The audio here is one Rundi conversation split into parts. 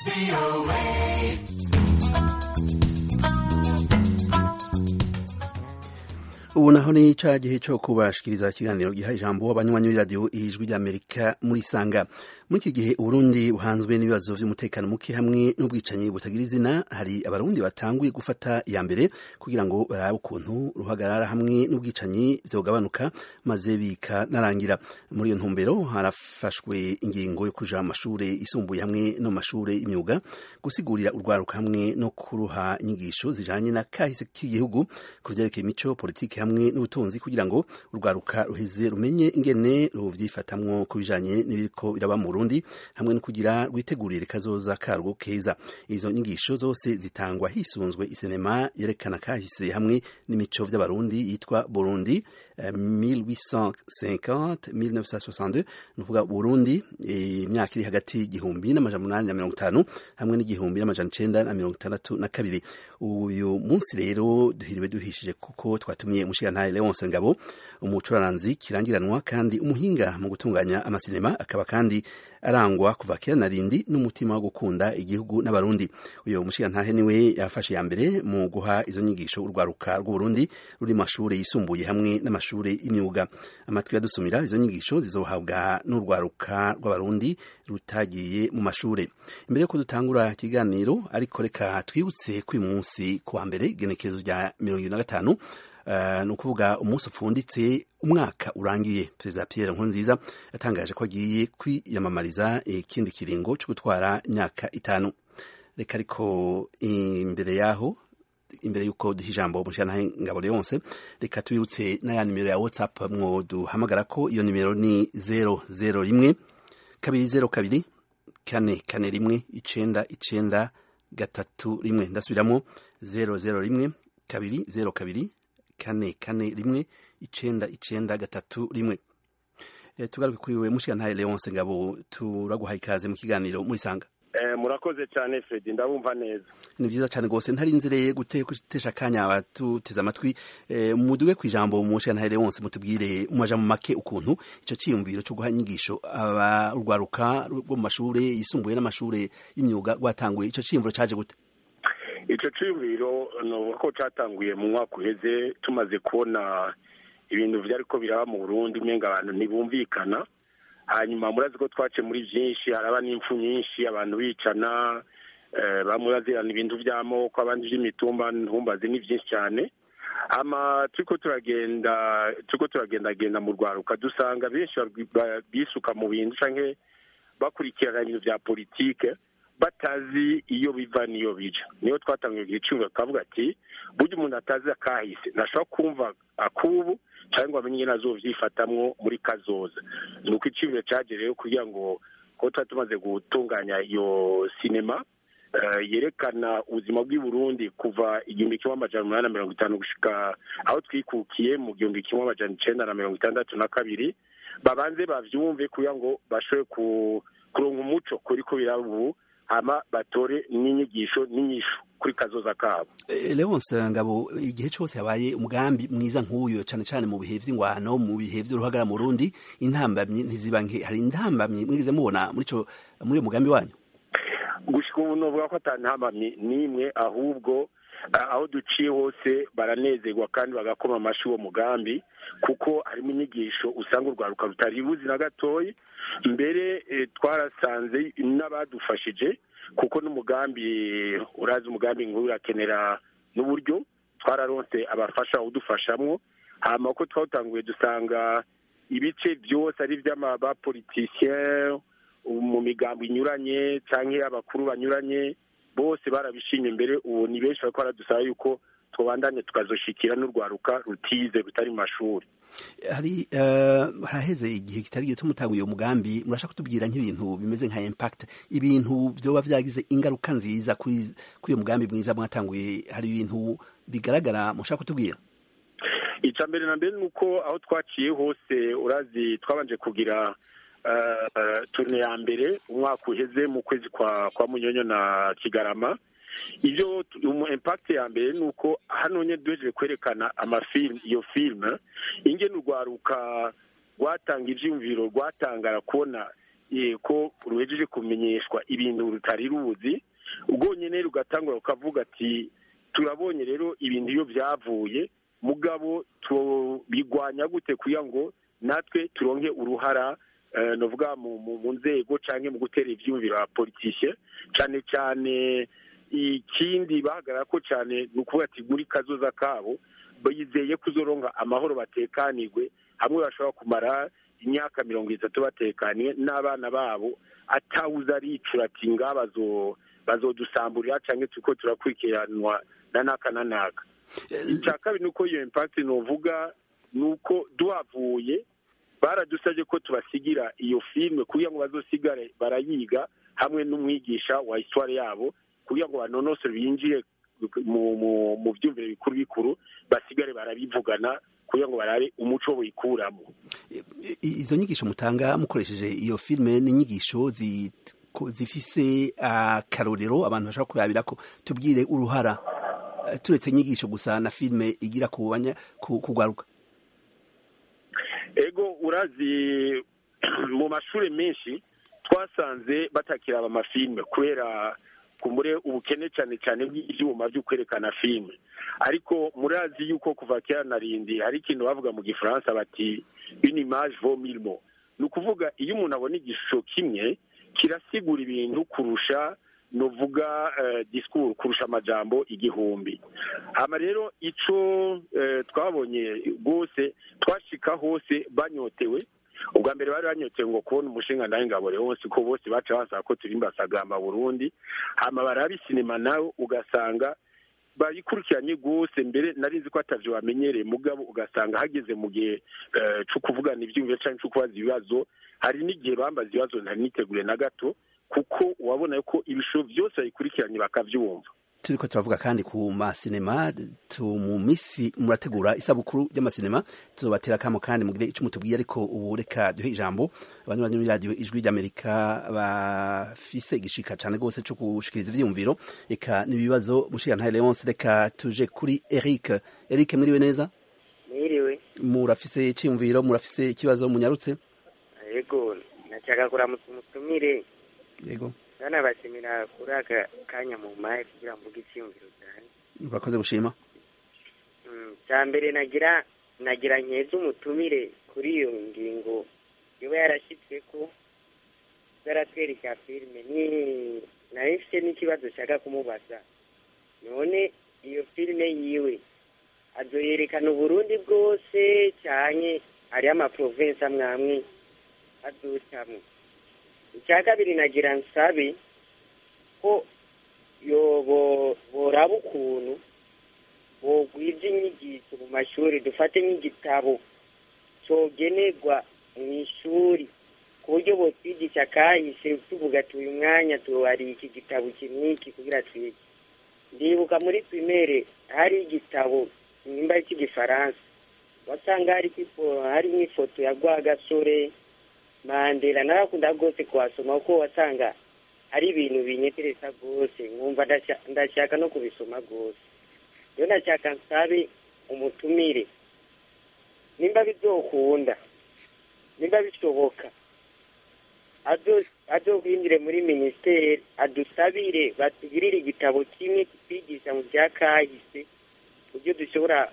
ubu naho ni ca gihe co kubashikiriza ikiganiro giha ijambo abanywanyi b'iradiyo ijwi ry'amerika muri sanga muri iki gihe uburundi buhanzwe n'ibibazo vy'umutekano muke hamwe n'ubwicanyi butagira izina hari abarundi batanguye gufata iya mbere kugira ngo barabe ukuntu ruhagarara hamwe n'ubwicanyi vyogabanuka maze bikanarangira muri iyo ntumbero harafashwe ingingo yo kuja mu mashure yisumbuye hamwe no mu mashure y'imyuga gusigurira urwaruka hamwe no kuruha inyigisho zijanye na kahise k'igihugu ku vyerekeye imico politiki hamwe n'ubutunzi kugira ngo urwaruka ruheze rumenye ingene ruvyifatamwo ku bijanye n'ibiriko biraba mu Burundi hamwe no kugira rwitegurire kazoza karwo keza izo nyigisho zose zitangwa hisunzwe isinema yerekana kahise hamwe n'imico vy'abarundi yitwa Burundi uh, 1850 1962 nuvuga Burundi imyaka iri hagati y'igihumbi n'amajana umunani na mirongo itanu hamwe n'igihumbi n'amajana icenda na mirongo itandatu na kabiri uyu munsi rero duhiriwe duhishije kuko twatumiye umushirantahe Leonce Ngabo umucuraranzi kirangiranwa kandi umuhinga mu gutunganya amasinema akaba kandi arangwa kuva kera na rindi n'umutima wo gukunda igihugu n'abarundi uyu mushirantahe niwe yafashe ya mbere mu guha izo nyigisho urwaruka rw'uburundi ruri mashure yisumbuye hamwe n'amashure y'imyuga amatwi yadusumira izo nyigisho zizohabwa n'urwaruka rw'abarundi rutagiye mu mashure imbere yuko dutangura ikiganiro ariko reka twibutse ko uyu munsi kuwa mbere igenekerezo rya mirongo ibiri na gatanu Uh, ni ukuvuga umunsi upfunditse umwaka urangiye perezida Pierre Nkurunziza yatangaje ko agiye kwiyamamariza ikindi eh, kiringo cyo gutwara imyaka itanu reka ariko imbere yaho imbere yuko duha ijambo umushyiranahe ngabo Leonce reka tubibutse n'aya nimero ya WhatsApp mwo duhamagara ko iyo nimero ni zero zero rimwe kabiri zero kabiri kane kane rimwe icenda icenda gatatu rimwe ndasubiramo zero zero rimwe kabiri zero kabiri kane kane rimwe icenda icenda gatatu rimwe e, tugaruke kuri we mushigantahe Leonce Ngabo turaguhaye ikaze mu kiganiro muri sanga eh, murakoze cyane Fred ndabumva neza ni byiza cyane gose ntarinzire gutesha akanya abatuteze amatwi eh, muduge ku ijambo mushigantahe Leonce mutubwire umaja mu make ukuntu ico ciyumviro cyo guha inyigisho abarwaruka rwo mu mashure yisumbuye n'amashure y'imyuga rwatanguye ico ciyumviro caje gute icyo cyumviro ni uko cyatanguye mu mwaka uheze tumaze kubona ibintu byari ko biraba mu burundi umenga abantu ntibumvikana hanyuma murazi ko twace muri byinshi haraba n'impfu nyinshi abantu bicana bamwe bazirana ibintu by'amoko abandi by'imitumba ntumbaze ni byinshi cyane ama turiko turagenda turiko turagendagenda mu rwaruka dusanga benshi bisuka mu bintu canke bakurikirana ibintu bya politike batazi iyo biva n'iyo bija niyo twatangiye igiciro akavuga ati burya umuntu atazi akahise ntashobora kumva akubu cyangwa ngo amenye ingene azovyifatamwo muri kazoza ni uko icibiro cagereyeho kugira ngo ko tuba tumaze gutunganya iyo sinema yerekana ubuzima bw'i Burundi kuva igihumbi kimwe amajana umunani na mirongo itanu gushika aho twikukiye mu gihumbi kimwe amajana icenda na mirongo itandatu na kabiri babanze bavyumve kugira ngo bashobore kuronka umuco kuri ko biraba ubu hama batore n'inyigisho n'inyishu kuri kazoza kabo Leonce Ngabo igihe cyose habaye umugambi mwiza nk'uyo cyane cyane mu bihe vy'ingwano mu bihe vy'uruhagara mu Burundi intambamyi ntiziba nke hari intambamyi mwigize mubona muri ico muri uyo mugambi wanyu gushika ubu novuga ko ata ntambamyi n'imwe ahubwo aho duciye hose baranezerwa kandi bagakoma amashi uwo mugambi kuko harimo inyigisho usanga urwaruka rutari buzi na gatoyi mbere twarasanze n'abadufashije kuko n'umugambi urazi umugambi ngo urakenera n'uburyo twararonse abafasha udufashamwo hama ko twawutanguye dusanga ibice byose ari iby'abapolitisien mu migambo inyuranye cyangwa abakuru banyuranye bose barabishimye imbere ubu ni benshi bariko baradusaba yuko tubandanye tukazoshikira n'urwaruka rutize rutari mu mashuri hari haraheze igihe kitari gito mutanguye uwo mugambi murashaka kutubwira nk'ibintu bimeze nka impact ibintu vyoba vyagize ingaruka nziza kuri kuri uyo mugambi mwiza mwatanguye hari ibintu bigaragara mushaka kutubwira ica mbere na mbere ni uko aho twaciye hose urazi twabanje kugira turne ya mbere umwaka uheze mu kwezi kwa kwa munyonyo na kigarama ibyo mu impact ya mbere ni uko hano nye duhejeje kwerekana amafilm iyo filime ingene urwaruka rwatanga ivyumviro rwatangara kubona ko ruhejeje kumenyeshwa ibintu rutari ruzi ubwonyine rugatangura rukavuga ati turabonye rero ibintu iyo byavuye mugabo tubigwanya gute kugira ngo natwe turonke uruhara navuga mu nzego cyangwa mu gutera ibyumviro ba politike cyane cyane ikindi bahagarara ko cyane ni ukuvuga ati muri kazoza kabo bizeye kuzoronga amahoro batekanirwe hamwe bashobora kumara imyaka mirongo itatu batekaniye n'abana babo atawuza aricura ati nga bazodusamburira cyangwa tuko turakurikiranwa na naka na naka icya kabiri ni uko iyo impakiti nuvuga ni uko duhavuye baradusabye ko tubasigira iyo filime kugira ngo bazosigare barayiga hamwe n'umwigisha wa histoire yabo kugira ngo banonosore binjire mu byumviro bikuru bikuru basigare barabivugana kugira ngo barare umuco wikuramo izo nyigisho mutanga mukoresheje iyo filime ni inyigisho zifise akarorero abantu bashobora kurabira ko tubwire uruhara turetse inyigisho gusa na filime igira kugwaruka ego urazi mu mashuri menshi twasanze batakiraba amafilime kubera kumure ubukene cyane cyane bw'ibyuma byo kwerekana filime ariko murazi yuko kuva kera na rindi hari ikintu bavuga mu gifaransa bati une image vaut mille mots ni ukuvuga iyo umuntu abona igishusho kimwe kirasigura ibintu kurusha nuvuga disikuru kurusha amajambo igihumbi hano rero icyo twabonye rwose twashika hose banyotewe ubwa mbere bari banyotewe ngo kubona umushinga nawe ngabore wose ko bose baca basaba ko turimba sagamba burundi hama baraba sinema nawe ugasanga bayikurikiranye rwose mbere nari ko atavyo bamenyereye mugabo ugasanga hageze mu gihe cyo kuvugana ibyumviro cyangwa cyo kubaza ibibazo hari n'igihe bambaza ibibazo ntari nitegure na gato kuko wabona ko ibishusho byose bayikurikiranye bakabyumva turiko turavuga kandi ku masinema mu misi murategura isabukuru ry'amasinema tuzobatera kamo kandi mugire ico mutubwiye ariko ubu reka duhe ijambo abantu bari muri radiyo ijwi ry'amerika bafise igishika cane rwose co gushikiriza ivyiyumviro reka n'ibibazo mushigantahe leonce reka tuje kuri eric eric mwiriwe neza mwiriwe murafise iciyumviro murafise ikibazo munyarutse yego nashaka kuramutsa umutumire yego bana bashimira kuri aka kanya mu maye kugira mvuge icyiyumviro cyane urakoze gushima cya mbere nagira nagira nkeza umutumire kuri iyo ngingo iba yarashyitswe ko zaratwereka filime ni nari mfite n'ikibazo nshaka kumubaza none iyo filime yiwe azoyerekana uburundi bwose cyane hariho amaprovensi amwe amwe aducamo icya kabiri nagira nsabe ko boraba ukuntu bogwiza inyigisho mu mashuri dufate nk'igitabo cyogenerwa mu ishuri ku buryo botwigisha kahise tuvuga ati uyu mwanya tuhari iki gitabo kimwiki kugira twige ndibuka muri primere hari igitabo nimba cy'igifaransa wasanga hari nk'ifoto ya rwagasore mandela narakunda rwose kuhasoma kuko wasanga hari ibintu binyetereza rwose nkumva ndashaka no kubisoma rwose rero ndashaka nsabe umutumire nimba bizokunda nimba bishoboka azokwinjire muri minisiteri adusabire batugirire igitabo kimwe kitwigisha mu bya kahise uburyo dushobora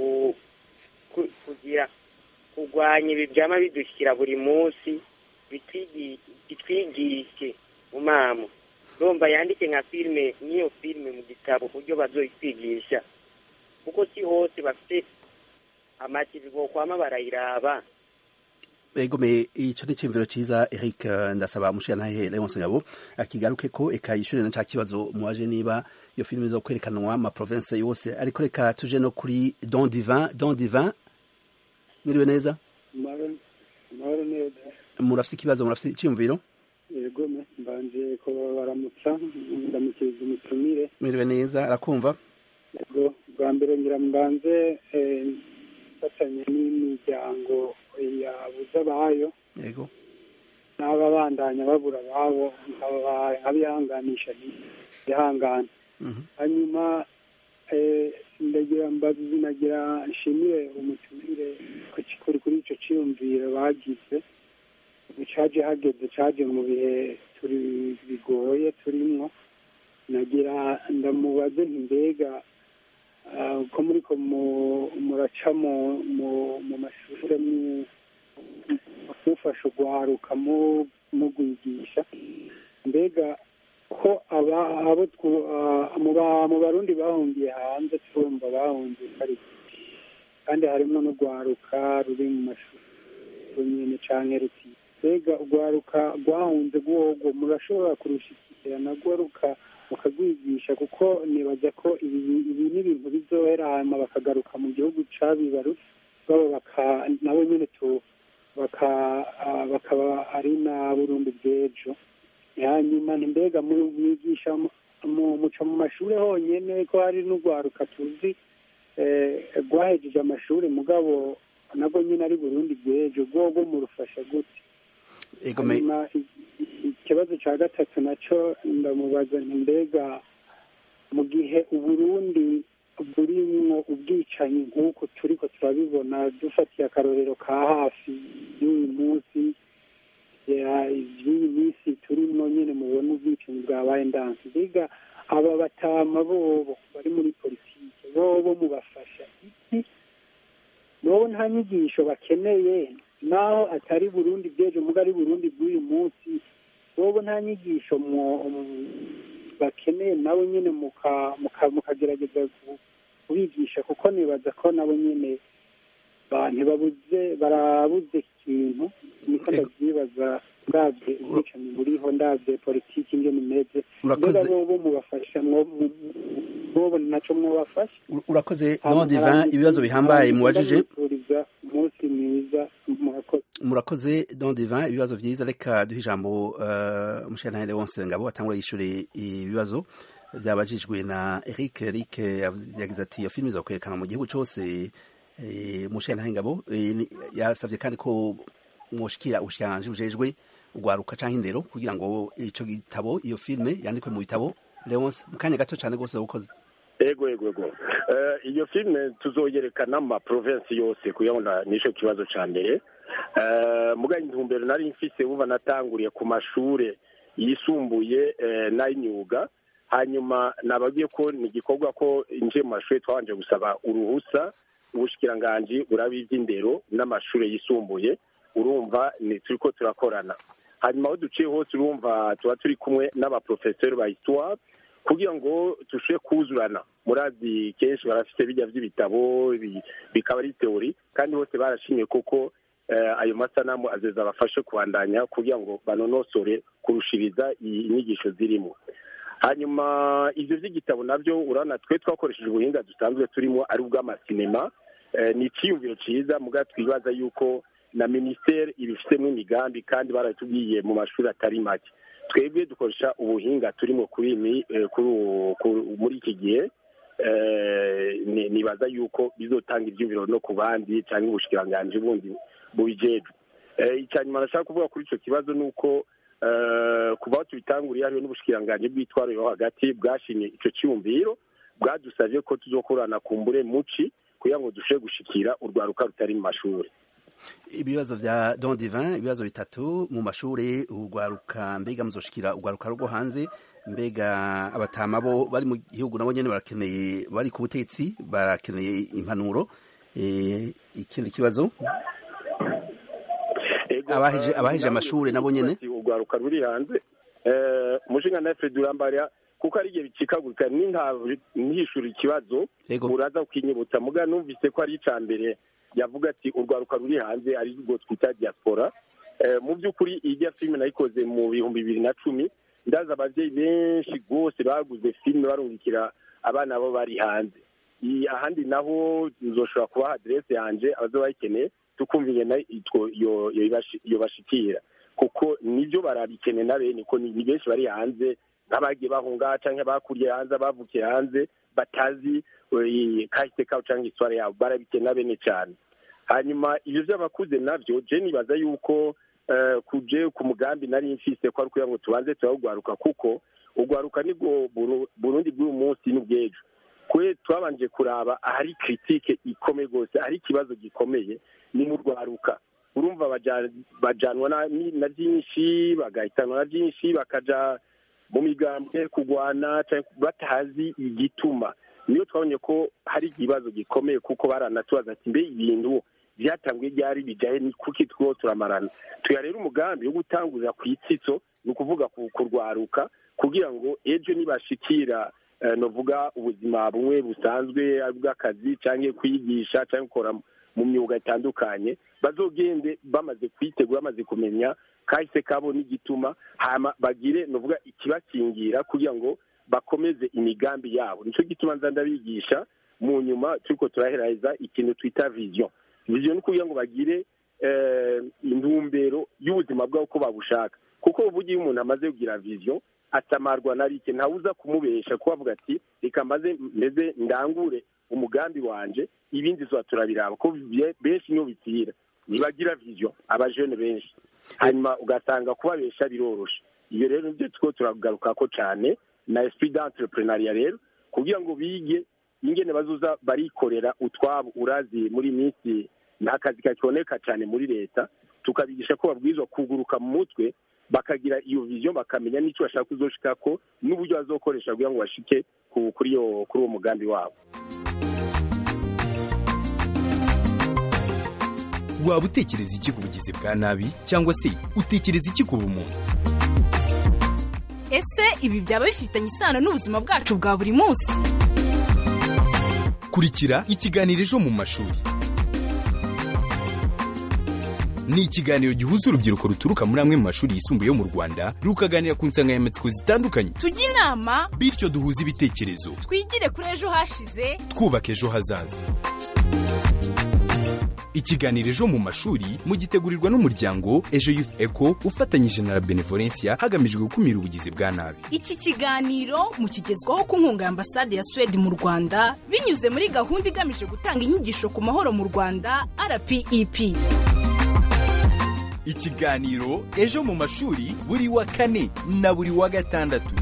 kugira kurwanya ibi byama bidushyira buri munsi bitwigishe mu mamo urumva yandike nka filime n'iyo filime mu gitabo ku buryo bazoyitwigisha kuko si hose bafite amativi bokwama barayiraba egome ico ni cimviro ciza Eric ndasaba mushiyantahe Leonce Ngabo akigaruke ko eka yishure na ca kibazo muwaje niba iyo filime zo kwerekanwa ma province yose ariko reka tuje no kuri Don Divin Don Divin mwiriwe neza amahoro neza murafise ikibazo murafise iciyumviro yego mbanje ko baramutsa ndamukiriza umutumire mwiriwe neza arakumva yego bwa mbere ngira mbanze fatanye n'imiryango yabuze abayo yego n'ababandanya babura ababo nkabihanganisha ihangane hanyuma ndagira mbazi nagira nshimire umutumire kuri kuri icyo cyiyumviro bagize caje hageze caje mu bihe turi bigoye turimwo nagira ndamubaze nti mbega ah, ko muriko mu- muraca mu mu- mu mashure mu- mufasha urwaruka mu- mugwigisha mbega ko aba abo twu- ah, mu ba- mu barundi bahungiye hanze turumva bahungiye kari kandi harimo n'urwaruka ruri mu mashuri nyine canke ruti mbega urwaruka rwahunze rwogo murashobora kurushikira narwo ruka mukagwigisha kuko nibaza ko ibi ibi ni ibintu bizohera hanyuma bakagaruka mu gihugu cabibarutse babo baka nabo nyene tu baka ah, bakaba ari na burundi bw'ejo hanyuma ni mbega mu- mwigisha mu- mu- muca mu mashuri honyene ko hari n'urwaruka tuzi eh, rwahejeje amashuri mugabo nabwo nyine ari burundi bw'ejo rwogo murufasha gute ego me hanyuma i- i- ikibazo cya gatatu nacyo ndamubaza nti mbega mu gihe uburundi burimwo ubwicanyi nk'uko turiko turabibona dufatiye akarorero ka hafi y'uyu munsi ya- y'iyi minsi turimo nyine mubona ubwicanyi bwabaye ndansi mbega aba batama bobo bari muri politike bobo mubafasha iki bobo nta nyigisho bakeneye naho atari burundi bw'ejo muga ari burundi bw'uyu munsi bobo nta nyigisho mu- mu- bakeneye nabo nyine muka- muka- mukagerageza ku- kubigisha kuko nibaza ko nabo nyine ba- ntibabuze barabuze ikintu niko Ego. ndavyibaza ndavye ubwicanyi buriho ndavye politiki ingene imeze Urakoze. mbega bobo mubafasha mwo- mu- bobo naco mwobafasha urakoze don divin ibibazo bihambaye mubajije mubajije umunsi mwiza murakoze murakoze don divin ibibazo vyiza reka duhe ijambo uh, umushirantahe wonse ngabo atangura yishure ibibazo vyabajijwe na eric eric yav- yagize ati iyo filime izokwerekana mu gihugu cose eh, umushirantahe ngabo eh, ni- yasavye kandi ko mwoshikira ubushikiranganji bujejwe urwaruka canke indero kugira ngo ico gitabo iyo filime yandikwe mu bitabo leonce mu kanya gato cane rwose ukoze ego ego ego Eh, iyo filime tuzoyerekana mu maprovensi yose kugira ngo na- nico kibazo ca mbere Eh, muga intumbero nari mfise buba natanguriye ku mashure yisumbuye eh, n'ay'imyuga hanyuma nababwiye ko ni igikorwa ko nje mu mashuri twabanje gusaba uruhusa ubushikiranganji buraba ivy'indero n'amashure yisumbuye urumva ni turiko turakorana hanyuma aho duciye hose urumva tuba turi kumwe n'abaprofeseri ba histoire kugira ngo tushobore kuzurana murazi kenshi barafite bijya by'ibitabo bi- bikaba ari teori kandi bose barashimye koko eh, ayo masanamu azeza abafashe kubandanya kugira ngo banonosore kurushiriza iyi inyigisho zirimo hanyuma ivyo vy'igitabo navyo urabona twe twakoresheje ubuhinga dusanzwe turimo ari ubw'amasinema eh, ni iciyumviro ciza muga twibaza yuko na minisiteri ibifitemo imigambi kandi baratubwiye mu mashuri atari make twebwe dukoresha ubuhinga turimo kuri imi- eh, kuri ubu- ku- muri iki gihe eh, ni- nibaza yuko bizotanga ivyumviro no ku bandi cyangwa ubushikiranganji bundi bubijejwe Eh, icya nyuma nashaka kuvuga kuri ico kibazo ni uko eh, kuva aho tubitanguriye hariho n'ubushikiranganji bw'itwaro yo hagati bwashimye ico ciyumviro bwadusavye ko tuzokorana kumbure muci kugira ngo dushobore gushikira urwaruka rutari mu mashuri ibibazo vya don divin ibibazo bitatu mu mashure urwaruka mbega muzoshikira urwaruka rwo hanze mbega abatama bo bari mu gihugu nabo nyene barakeneye bari ku butegetsi barakeneye impanuro Eh, ikindi kibazo Ego, Abaheje- eh, abaheje amashure nabo nyene? ati urwaruka ruri hanze eh, umushinga na Fred Urambarya kuko ari igihe bicikagurika ntihishura ikibazo Ego. uraza kukinyibutsa muga numvise ko ari ica mbere yavuga ati urwaruka ruri hanze ari rwo twita diaspora Eh, mu by'ukuri ijya filime nayikoze mu bihumbi bibiri na cumi ndaza abavyeyi benshi rwose baguze filime barungikira abana bo bari hanze I- ahandi naho nzoshobora kubaha aderese yanje abazoba bayikeneye tukumva ingene itwo yo- yo ibashi- yobashikira kuko nivyo barabikeneye na bene ko ni ni benshi bari hanze nk'abagiye bahunga canke bakuriye hanze abavukiye hanze batazi eh, kahise kabo canke iswara yabo barabikeneye na bene cane hanyuma ivyo vy'abakuze navyo je nibaza yuko eh, kuje ku mugambi nari mfise ko ari kugira ngo tubanze turarugwaruka kuko ugwaruka nibwo Buru- burundi bw'uyu munsi n'ubw'ejo kwe twabanje kuraba ahari kritike ikomeye rwose ahari ikibazo gikomeye ni mu rwaruka urumva bajanwa na byinshi bagahitanwa na byinshi bakaja mu migambwe kurwana batazi igituma niyo twabonye ko hari ikibazo gikomeye kuko baranatubaza ati mbe ibintu byatanguye ryari bijyaye kuki two turamarana tuya rero umugambi wo gutangurira ku itsitso ni ukuvuga kurwaruka kugira ngo ejo nibashikira novuga ubuzima bumwe busanzwe bw'akazi cyangwa kwigisha cyangwa gukora mu myuga itandukanye bazogende bamaze kwitegura bamaze kumenya kahise kabo n'igituma hama bagire novuga ikibakingira kugira ngo bakomeze imigambi yabo nicyo gituma nza ndabigisha mu nyuma turiko turaheraheza ikintu twita vision vision ni kugira ngo bagire intumbero y'ubuzima bwabo uko babushaka kuko uvuga iyo umuntu amaze kugira vision atamarwa na rike ntawuza kumubesha kuko avuga ati reka maze meze ndangure umugambi wanje ibindi tuba turabiraba ko benshi niyo bipfira ntibagira vision abajene benshi hanyuma ugasanga kubabesha biroroshe iyo rero nibyo two turagaruka ko cyane na esprit d'entrepreneuriat rero kugira ngo bige ingene bazuza barikorera utwabo urazi muri minsi nta kazi kakiboneka cyane muri leta tukabigisha ko babwirizwa kuguruka mu mutwe bakagira iyo vision bakamenya n'icyo bashaka kuzoshikako n'uburyo bazokoresha kugira ngo bashike kuri uwo mugambi wabo waba utekereza iki ku bugizi bwa nabi cyangwa se utekereza iki ku bumuntu ese ibi byaba bifitanye isano n'ubuzima bwacu bwa buri munsi kurikira ikiganiro ejo mu mashuri ni ikiganiro gihuza urubyiruko ruturuka muri amwe mu mashuri yisumbuye yo mu rwanda rukaganira ku nsanganyamatsiko zitandukanye tujye inama bityo duhuze ibitekerezo twigire kuri ejo hashize twubaka ejo hazaza ikiganiro ejo mu mashuri mugitegurirwa n'umuryango ejo youth eco ufatanyije na la benevolencia hagamijwe gukumira ubugizi bwa nabi iki kiganiro mukigezwaho ku nkunga ya ambasade ya suwede mu rwanda binyuze muri gahunda igamije gutanga inyigisho ku mahoro mu rwanda rpep ikiganiro ejo mu mashuri buri wa kane na buri wa gatandatu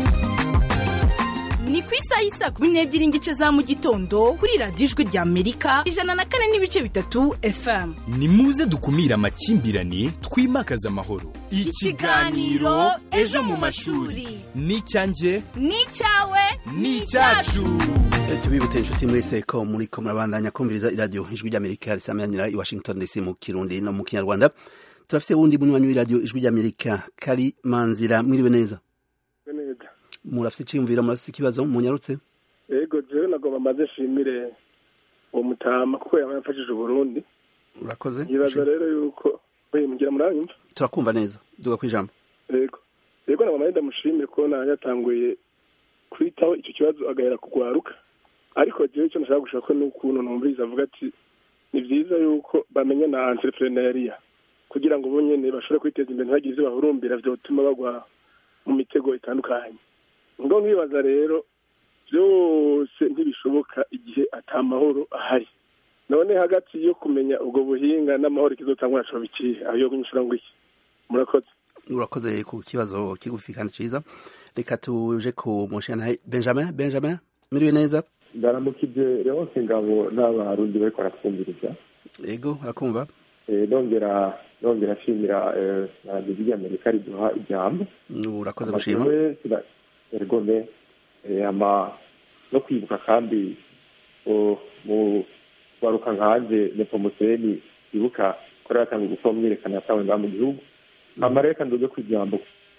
ni ku isaha y'isa kumi n'ebyiri n'igice za mu gitondo kuri radiyo ijwi rya amerika ijana na kane n'ibice bitatu fm ni muze dukumire amakimbirane twimakaze amahoro ikiganiro ejo mu mashuri ni icyanjye ni icyawe ni icyacu tubibutse inshuti mwese ko muri ko murabandanya kumviriza iradiyo ijwi ry'amerika risamanira i washington dc mu kirundi no mu kinyarwanda turafite wundi munywanyi w'iradiyo ijwi ry'amerika kari manzira mwiriwe neza murafite icyiyumviro murafite ikibazo munyarutse yego jewe nagomba maze nshimire uwo mutama kuko yamfashije uburundi urakoze yibaza rero yuko mugira muranyumva turakumva neza duga ku ijambo yego yego nagomba ndamushimire kubona yatanguye kwitaho icyo kibazo agahera kugwaruka ariko jewe icyo nashaka gushaka ko n'ukuntu numviriza avuga ati ni byiza yuko bamenya na entrepreneuria kugira ngo bo nyene bashobore kwiteza imbere ntibagire ivyo bahurumbira vyotuma bagwa mu mitego itandukanye ngo nkibaza rero byose ntibishoboka igihe atamahoro ahari none hagati yo kumenya ubwo buhinga n'amahoro ikizotangwa nashoba ikihe aho yo kunyishura ngo iki murakoze urakoze ku kibazo kigufi kandi ciza reka tuje ku mushana benjamin benjamin miriwe neza ndaramukije rehose ngabo n'abarundi bariko baratwumviriza yego arakumva nongera nongera ashimira radiyo ry'amerika riduha ijambo urakoze gushima ergome ama no kwibuka kandi mu waruka nkanje nepomuseni ibuka ko yatangiye gukora umwiyerekano yatawe ngaha mu gihugu hama reka ndoze ku ijambo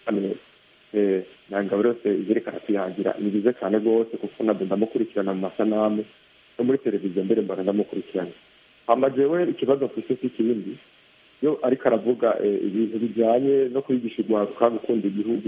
nangabo yose izerekana kwihangira ni byiza cyane rwose kuko nabyo ndamukurikirana mu masanamu no muri televiziyo mbere mbona ndamukurikirana hama jewe ikibazo mfise si ikindi yo ariko aravuga ibintu bijyanye no kwigisha urwaruka gukunda igihugu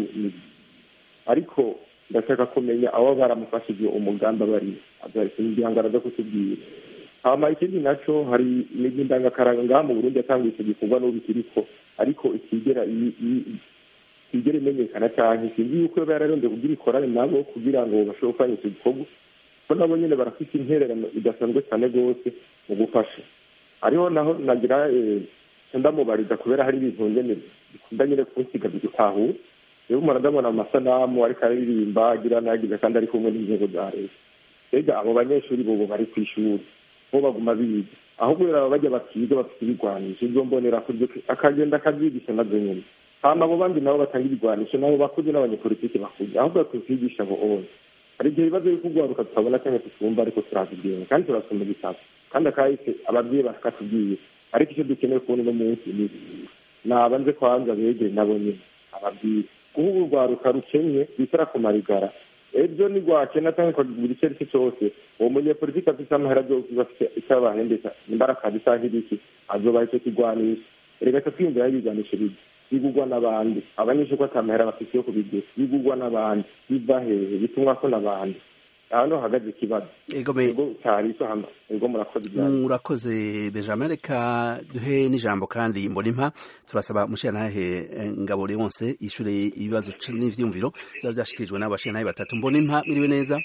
ariko ndashaka kumenya abo baramufashije umugambi abari igihangano zo kutubwira hama ikindi naco hari imigi ndangakaranga ngaha mu burundi yatanguye icyo gikorwa n'ubu ikiriko ariko itigera itigera imenyekana cyane sinzi yuko yoba yararondeye kugira ikorane nabo kugira ngo bashobore gukora icyo gikorwa ko nabo nyene barafite intererano idasanzwe cyane rwose mu gufasha hariho naho nagira ndamubariza kubera hari ibintu nyene bikunda nyene kunsiga bigutahura rero umuntu ndabona amasanamu ariko aririmba agira nagize kandi ari kumwe n'inzego za leta mbega abo banyeshuri bobo bari ku ishuri bo baguma biga ahubwo rero bajya batiga bafite ibigwanisho izo mbonera akagenda akabyigisha nazo nyine hama abo bandi nabo batanga ibigwanisho nabo bakuze n'abanyepolitiki bakuze ahubwo tukigisha abo bose hari igihe ibibazo byo kugwaruka tutabona cyangwa tutumva ariko turazibwira kandi turasoma igitabo kandi akahise ababyeyi bakatubwiye ariko icyo dukeneye kubona uno munsi ni nabanze kwanza begere nabo nyine ababwire kuba urwaruka rukenye rwitara ku marigara ejo nigwakena cyangwa ukagura icyo ari cyo cyose uwo munyepolitiki afite amahera byose bafite icyo abahembesha imbaraga cyangwa ibiki azobaha icyo kigwanisha reka twiyumvira ibigwanisho bibi bigugwa n'abandi abanyeshuri ko atamahera bafite yo kubigura bigugwa n'abandi biva hehe bitumwa ko n'abandi aha niho hahagaze ikibazo ego cyari icyo hano ego murakoze murakoze benjamin reka duhe n'ijambo kandi mbona impa turasaba mushirantahe ngabo wose yishure ibibazo n'ivyumviro byaba byashikirijwe n'abo bashirantahe batatu mbona impa miriwe neza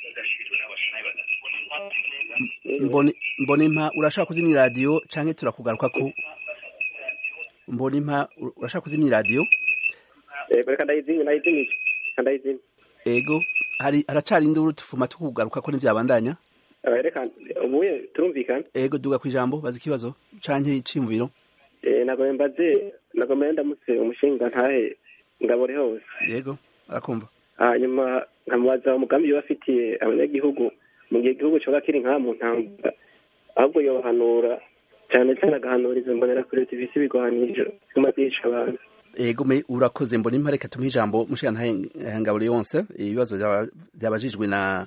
mbona impa urashaka kuzimya iradiyo canke turakugaruka ko mbona impa urashaka kuzimya iradiyo reka ndayizimye ndayizimije ndayizimye ego hari haracari induru tufuma tukugaruka ko n'ivyabandanya reka ubuye turumvikana ego duga kwijambo baza ikibazo canke icimviro eh nagomba mbaze nagomba ndamutse umushinga ntahe ngabore hose yego arakumva hanyuma nkamubaza umugambi yo afitiye abanyagihugu mu gihe igihugu coba kiri nka mu ntambara ahubwo yobahanura cyane cyane agahanuriza mbonera kuri tivisi ibigwanisho ziguma zica abantu ego me urakoze mbona impa reka tumuhe ijambo mushirantahe ngabure yonse ibibazo byabajijwe na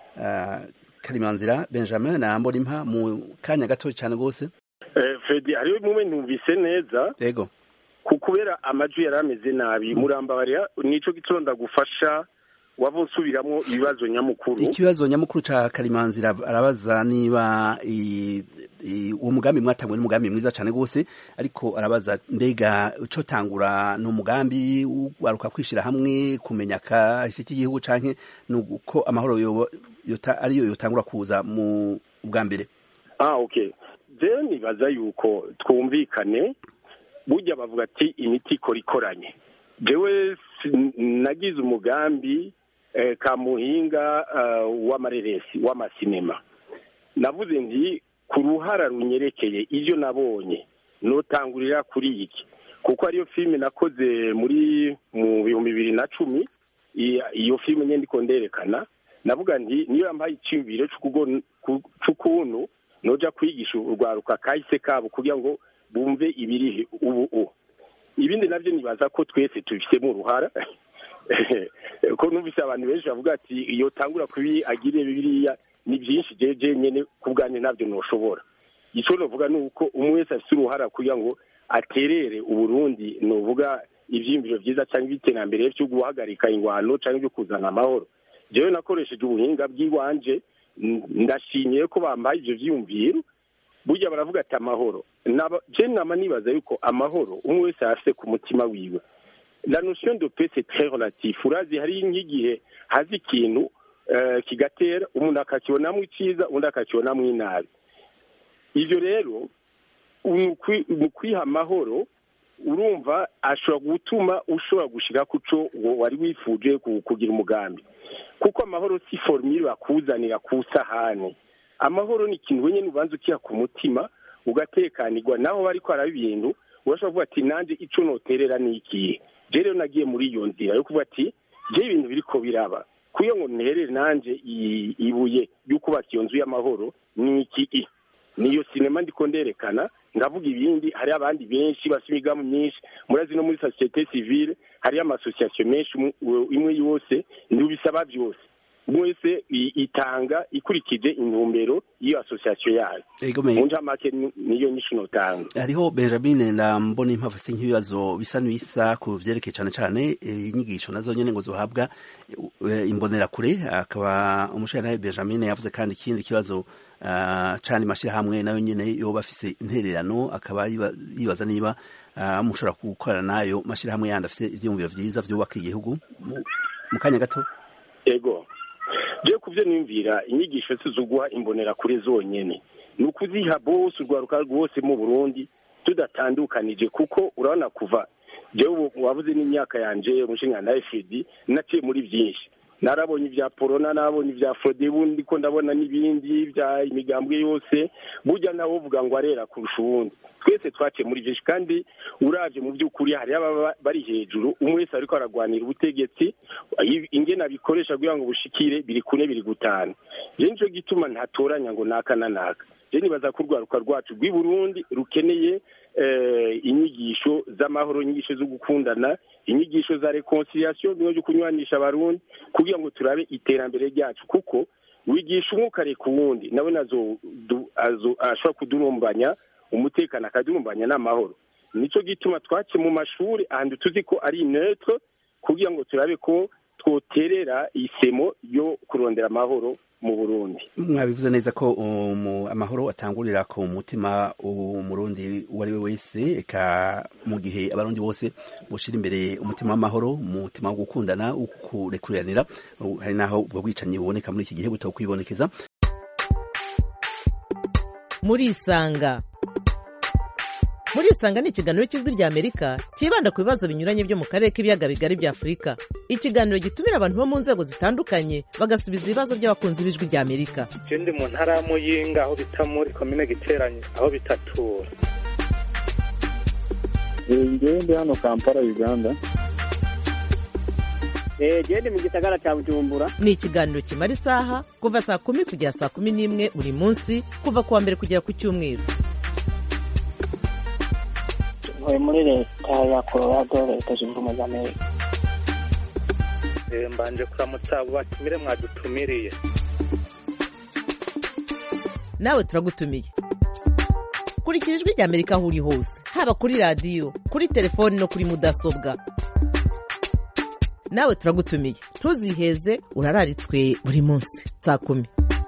karimanzira benjamin na mbona impa mu kanya gato cyane rwose fredi hariho bimwe numvise neza yego kubera amajwi yari ameze nabi murambabarira nico gituma ndagufasha waba usubiramwo ibibazo nyamukuru ikibazo nyamukuru ca karimanzira arabaza niba uwo mugambi mwatangwe n'umugambi mwiza cyane rwose ariko arabaza mbega uco tangura ni umugambi waruka kwishira hamwe kumenya kahise k'igihugu canke nuko amahoro ariyo yotangura kuza mu bwa mbere ah okay je nibaza yuko twumvikane burya bavuga ati imiti ikora ikoranye jewe nagize umugambi kamuhinga w'amareresi w'amasinema navuze nti ku ruhara runyerekeye ibyo nabonye notangurira kuri iki kuko ariyo filime nakoze muri mu bihumbi bibiri na cumi iyo filime nyine ndiko nderekana navuga nti niyo yampaye icyumviro cy'ukuntu noja kwigisha urwaruka kahise kabo kugira ngo bumve ibiri ubu ibindi nabyo nibaza ko twese tubifitemo uruhara ko numvise abantu benshi bavuga ati iyo tangura kubi agire biriya ni byinshi jeje nyene ku bwanjye ntabyo noshobora icyo novuga ni uko umwe wese afite uruhara kugira ngo aterere uburundi novuga ivyiyumviro vyiza cyangwa iby'iterambere vyo guhagarika ingwano cyangwa ibyo kuzana amahoro jewe nakoresheje ubuhinga bw'iwanje ndashimiye ko bambaye ivyo vyiyumviro burya baravuga ati amahoro je nama nibaza yuko amahoro umwe wese afise ku mutima wiwe la notion de paix c'est très relatif urazi hari nk'igihe hazi ikintu kigatera umuntu akakibonamo icyiza undi akakibonamo inabi ibyo rero mu kwiha amahoro urumva ashobora gutuma ushobora gushyira ku cyo wari wifuje kugira umugambi kuko amahoro si forumire bakuzanira ku isahani amahoro ni ikintu wenyine ubanza ukiha ku mutima ugatekanirwa naho bari ko haraba ibintu urashobora kuvuga ati nanjye icyo noterera ni ikihe rero nagiye muri iyo nzira yo kuvuga ati je ibintu biriko biraba kuyo ngo nterere nanje ibuye ryo kubaka iyo nzu y'amahoro ni iki niyo sinema ndiko nderekana ndavuga ibindi hari abandi benshi bafite imigambi myinshi murazi no muri societe civile hariyo amasosiyasiyo menshi imwe yose ntibisaba byose umwe wese itanga ikurikije intumbero y'iyo asosiyasiyo yayo mu ncamake niyo nyinshi notanga hariho benjamin na mbona impamvu se nk'ibibazo bisa n'ibisa ku vyerekeye cane cane inyigisho nazo nyene ngo zohabwa imbonerakure akaba umushirantahe benjamin yavuze kandi ikindi kibazo cani mashirahamwe nayo nyene yoba afise intererano akaba yibaza niba mushobora gukorana nayo mashirahamwe yandi afise ivyiyumviro vyiza vyubaka igihugu mu kanya gato ego je kuvyo nimvira inyigisho zizuguha imbonera kure zonyene ni ukuziha bose urwaruka rwose mu burundi tudatandukanije kuko urabona kuva jewe wavuze n'imyaka yanje umushinga na fd naciye muri byinshi narabonye ibya porona narabonye ibya fodebu ndiko ndabona n'ibindi bya imigambwe yose burya nawe uvuga ngo arera kurusha uwundi twese twaciye muri byinshi kandi uravye mu by'ukuri hari ababa bari hejuru umwe wese ariko aragwanira ubutegetsi ingene abikoresha kugira ngo bushikire biri kune biri gutanu je nico gituma ntatoranya ngo naka na naka je nibaza ko urwaruka rwacu rw'i burundi rukeneye inyigisho z'amahoro inyigisho zo gukundana inyigisho za reconciliation bimwe byo kunywanisha abarundi kugira ngo turabe iterambere ryacu kuko wigisha umwe ukareka uwundi nawe nazo ashobora kudurumbanya umutekano akadurumbanya n'amahoro nico gituma twace mu mashuri ahantu tuzi ko ari neutre kugira ngo turabe ko twoterera isemo yo kurondera amahoro mu burundi mwabivuze neza ko amahoro atangurira ku mutima umurundi uwo ari we wese eka mu gihe abarundi bose bushyira imbere umutima w'amahoro umutima wo gukundana wo kurekuranira hari n'aho ubwo bwicanyi buboneka muri iki gihe butari kwibonekeza murisanga murisanga ni ikiganiro cy'ijwi ry'amerika cyibanda ku bibazo binyuranye byo mu karere k'ibiyaga bigari bya afurika ikiganiro gitumira abantu bo mu nzego zitandukanye bagasubiza ibibazo by'abakunzi b'ijwi ry'amerika je ndi mu ntara ya muyinga aho bita muri komine giteranye aho bitatura ngewe ndi hano kampala uganda gende mu gisagara cya bujumbura ni ikiganiro kimara isaha kuva saa kumi kugera saa kumi n'imwe buri munsi kuva ku wa mbere kugera ku cyumweru ntuye muri leta ya colorado leta zunze ubumwe za amerika mbanje kuramutsa abo batumire mwadutumiriye nawe turagutumiye kurikira ijwi ry'amerika aho uri hose haba kuri radiyo kuri telefoni no kuri mudasobwa nawe turagutumiye ntuziheze urararitswe buri munsi saa kumi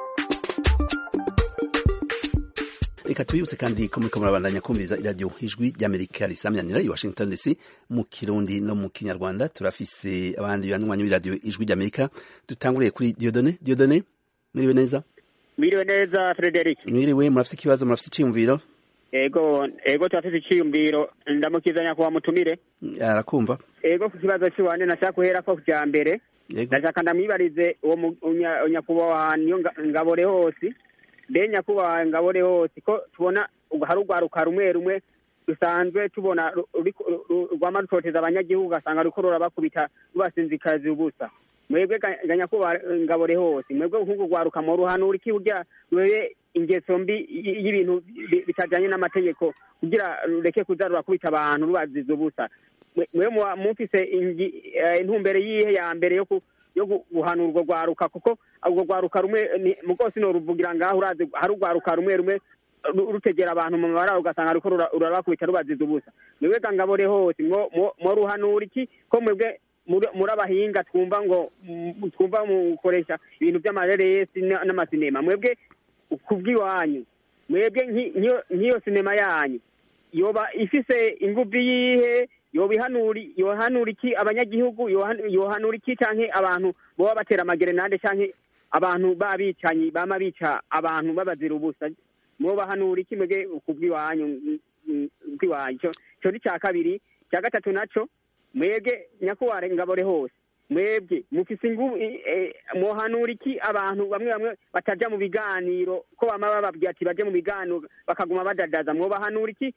reka tubibutse kandi ko muriko murabandanya kumviriza iradiyo ijwi ry'amerika risamyanira i washington dc mu kirundi no mu kinyarwanda turafise abandi banywanyi b'iradiyo ijwi ry'amerika dutanguriye kuri diodone diodone mwiriwe neza mwiriwe neza frederic mwiriwe murafise ikibazo murafise iciyumviro ego ego turafise iciyumviro ndamukizanya kuwa mutumire arakumva ego ku kibazo ciwanje nashaka guhera ko kuja mbere ndashaka ndamwibarize uwo nyakubahwa niyo ngabore hose mbe nyakubahwa ngabore hose ko tubona hari urwaruka rumwe rumwe dusanzwe tubona rwama rutoteza abanyagihugu ugasanga ruriko rurabakubita rubasinzikazi ubusa mwebwe ga nyakubahwa ngabore hose mwebwe nk'urwo rwaruka mu ruhanura iki burya rwebe ingeso mbi y'ibintu bitajanye n'amategeko kugira rureke kuza rurakubita abantu rubaziza ubusa mwe mufise intumbere yihe ya mbere yo guhanura urwo rwaruka kuko urwo rwaruka rumwe mu rwose noruvugira ngaho urazi hari urwaruka rumwe rumwe rutegera abantu mu mabara ugasanga ruriko rurabakubita rubaziza ubusa mwebwe ga ngabore hose mwo ruhanura iki ko mwebwe muri abahinga twumva ngo twumva mukoresha ibintu by'amareresi n'amasinema mwebwe kubw'iwanyu mwebwe nk'iyo sinema yanyu yoba ifise ingufu yihe yoba ihanuri yohanura iki abanyagihugu yohanura iki canke abantu boba batera amagerenade canke abantu babicanyi bama bica abantu babazira ubusa mwobahanura iki mwebwe kubw'iwanyu bw'iwanyu ico ni ca kabiri ca gatatu naco mwebwe nyakubahwa ngabore hose mwebwe mufise ingufu mwohanura iki abantu bamwe bamwe bataja mu biganiro ko bama bababwira ati baje mu biganiro bakaguma badadaza mwobahanura iki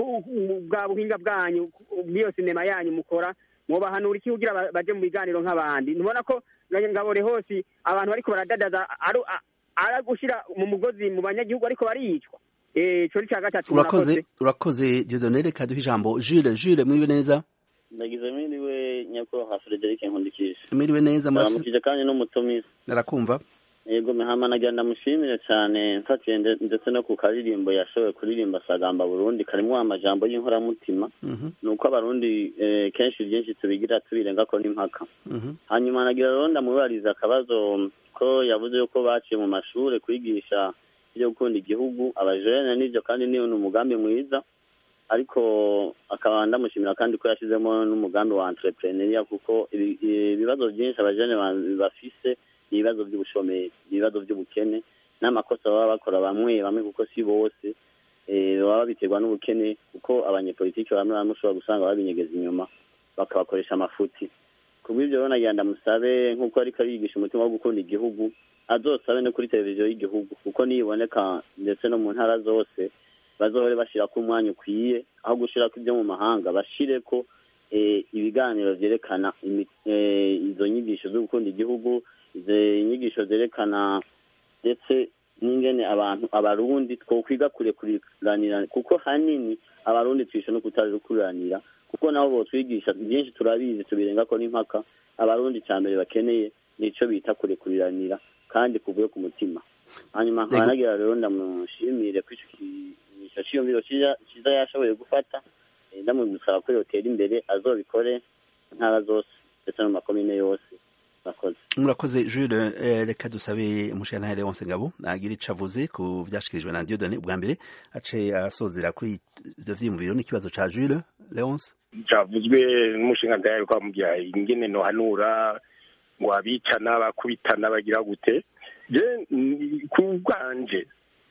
bwa buhinga bwanyu bw'iyo sinema yanyu mukora mwobahanura iki kugira baje mu biganiro nk'abandi ntubona ko ngabore hose abantu bariko baradadaza ari gushira mu mugozi mu banyagihugu ariko baricwa ico ni ca gatatu urakoze urakoze diodone reka duhe ijambo jule jule mwibe neza ndagize mwiriwe nyakubahwa frederic nkundikije mwiriwe neza muramukije kandi n'umutumizi narakumva yego mihama nagira ndamushimire cyane mfatiye ndetse no ku karirimbo yashoboye kuririmba sagamba burundi karimo amajambo y'inkoramutima ni uko abarundi kenshi byinshi tubigira tubirenga ko n'impaka hanyuma nagira rero ndamubariza akabazo ko yavuze yuko baciye mu mashuri kwigisha ibyo gukunda igihugu abajene n'ibyo kandi ni umugambi mwiza ariko akaba ndamushimira kandi ko yashyizemo n'umugambi wa entrepreneuria kuko ibibazo byinshi abajene bafise ni ibibazo by'ubushomeri ibibazo by'ubukene n'amakosa baba bakora bamwe bamwe kuko si bose baba babiterwa n'ubukene kuko abanyepolitiki bamwe bamwe ushobora gusanga babinyegeza inyuma bakabakoresha amafuti ku bw'ibyo rero nagira ndamusabe nk'uko ariko ariyigisha umutima wo gukunda igihugu azosabe no kuri televiziyo y'igihugu kuko niyiboneka ndetse no mu ntara zose bazohore bashirako umwanya ukwiye aho gushirako ibyo mu mahanga bashireko eh, ibiganiro vyerekana imi- eh, izo nyigisho zo gukunda igihugu izo nyigisho zerekana ndetse n'ingene abantu abarundi twokwiga kurekuriranira kuko hanini abarundi twishe no kutarekuranira kuko nabo botwigisha byinshi turabizi tubirengako n'impaka abarundi ca mbere bakeneye nico bita kurekuriranira kandi kuvuye ku mutima hanyuma nkaba nagira rero ndamushimire ko ico kigisho ciyumviro ciza ciza yashoboye gufata eh, ndamusaba ko yotera imbere azobikore intara zose ndetse no mu makomine yose murakoze murakoze Jules eh, reka dusabe umushirantahe Leonce Ngabo agira ico avuze ku vyashikirijwe na Dieudonné ubwa mbere ace asozera kuri ivyo vyiyumviro n'ikibazo ca Jules Leonce cyavuzwe n'umushinga ndayari kwa mubyaye ingene nohanura ngo abicana bakubitana bagira gute je ni- ku bwanje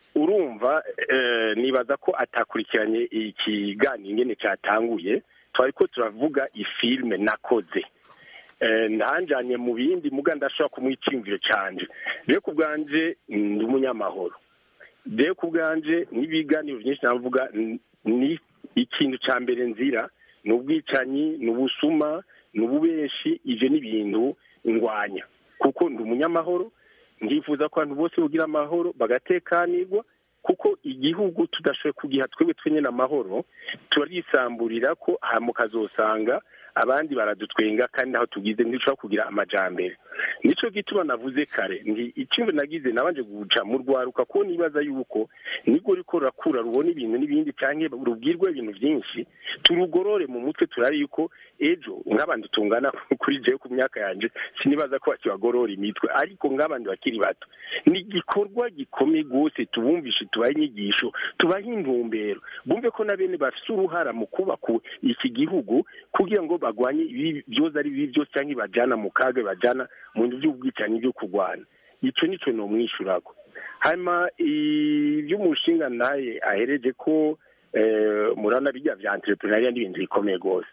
urumva eh, nibaza ko atakurikiranye ikiganiro ingene cyatanguye twari ko turavuga ifilme nakoze Eh, ntanjanye mu bindi muga ndashobora kumuha iciyumviro canje rero ku bwanje ndi umunyamahoro rero ku bwanje n'ibiganiro byinshi navuga n- ni ikintu ca mbere nzira ni ubwicanyi ni ubusuma ni ububeshi ivyo ni ibintu ngwanya kuko ndi umunyamahoro ndifuza ko abantu bose bugira amahoro bagatekanirwa kuko igihugu tudashoboye kugiha twebwe twenyene amahoro turisamburira ko hama ukazosanga abandi baradutwenga kandi naho tugize ntidushobora kugira amajambere nico gituma navuze kare ndi icumbi nagize nabanje guca mu rwaruka ko nibaza yuko nibwo riko rurakura rubona ibintu n'ibindi canke rubwirwa ibintu vyinshi turugorore mu mutwe turabe yuko ejo nk'abandi tungana kuri jewe ku myaka yanje sinibaza ko bakibagorora imitwe ariko nk'abandi bakiri bato ni igikorwa gikomeye rwose tubumvishe tubahe inyigisho tubahe intumbero bumve ko na bene bafise uruhara mu kubaka iki gihugu kugira ngo bagwanye ibi byoza ari bibi byose cyangwa ibajana mu kaga bajana mu bintu by'ubwicanyi byo kurwana ico nico nomwishurako hanyuma ivy'umushinga naye ahereje ko eh, murana bijya vya entrepreneuria n'ibintu bikomeye rwose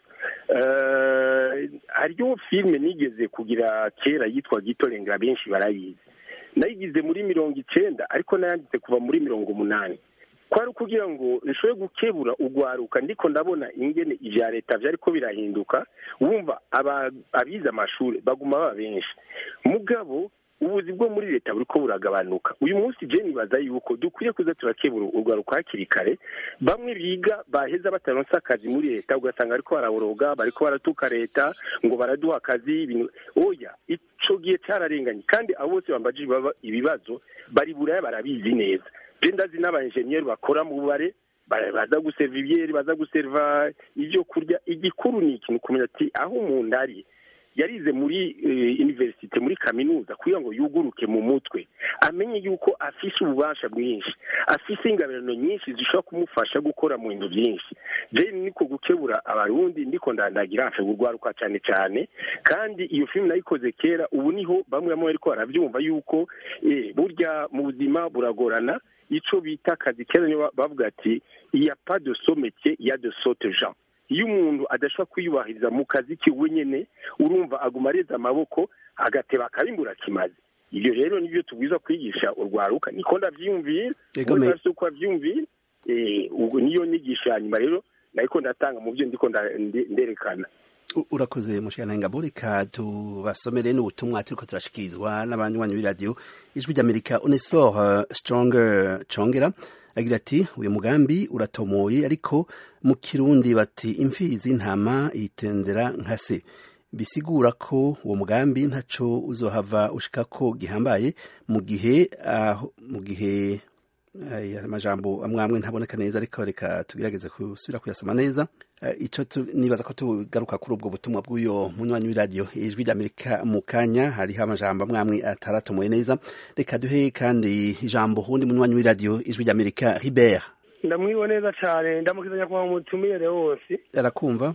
Eh, hariyo filime nigeze kugira kera yitwa gitorengera benshi barayizi nayigize muri mirongo icenda ariko nayanditse kuva muri mirongo umunani kwari kugira ngo nshobore gukebura ugwaruka ndiko ndabona ingene ivya leta vyariko birahinduka wumva aba- abize amashuri baguma baba benshi mugabo ubuzi bwo muri leta buriko buragabanuka uyu munsi je nibaza yuko dukwiye kuza turakebura urwaruka hakiri kare bamwe biga baheza bataronse akazi muri leta ugasanga bariko baraboroga bariko baratuka leta ngo baraduha akazi ibintu oya ico gihe cararenganye kandi abo bose bambajije baba- ibibazo bari buraya barabizi neza je ndazi n'abaenjeniyeri bakora mu bubare ba- baza guseva ibyeri baza guseva ibyo kurya igikuru ni ikintu kumenya ati aho umuntu ari yarize muri eh, universite muri kaminuza kugira ngo yuguruke mu mutwe amenye yuko afise ububasha bwinshi afise ingabirano nyinshi zishobora kumufasha gukora mu bintu byinshi je niko gukebura abarundi ndiko ndandagira hafi urwaruka cyane cyane kandi iyo filime nayikoze kera ubu niho bamwe bamwe bariko baravyumva yuko eh, burya mu buzima buragorana ico bita akazi kera niyo bavuga ati iya pas de so métier ya de sote gens iyo umuntu adashobora kwiyubahiriza mu kazi kiwe nyene urumva aguma areza amaboko agateba akabimbura kimaze ibyo rero nibyo tubwiza kwigisha urwaruka niko ndavyiyumvira Ego we me- ntafise uko avyiyumvira eh, ubwo niyo nyigisho ya nyuma rero nariko ndatanga mu byo ndiko nda- nde- nderekana U- urakoze mushirantahe Ngabo reka tubasomere n'ubutumwa turiko turashikirizwa n'abanywanyi b'iradiyo ijwi ry'amerika onesfor uh, stronger congera agira ati uyu mugambi uratomoye ariko mu kirundi bati imfizi ntama yitendera nka se bisigura ko uwo mugambi ntaco uzohava ushikako gihambaye mu gihe aho mu gihe aya amajambo amwe amwe ntaboneka neza ariko reka tugerageze gusubira kuyasoma neza Eh, ico tu- nibaza ko tugaruka kuri ubwo butumwa bw'uyo munywanyi w'iradiyo ijwi ry'amerika mu kanya hariho amajambo amwe amwe ataratomoye neza reka duhe kandi ijambo hundi munywanyi w'iradiyo ijwi ry'amerika ribert ndamwiwe neza cyane ndamukizanya kuba mutumire wose arakumva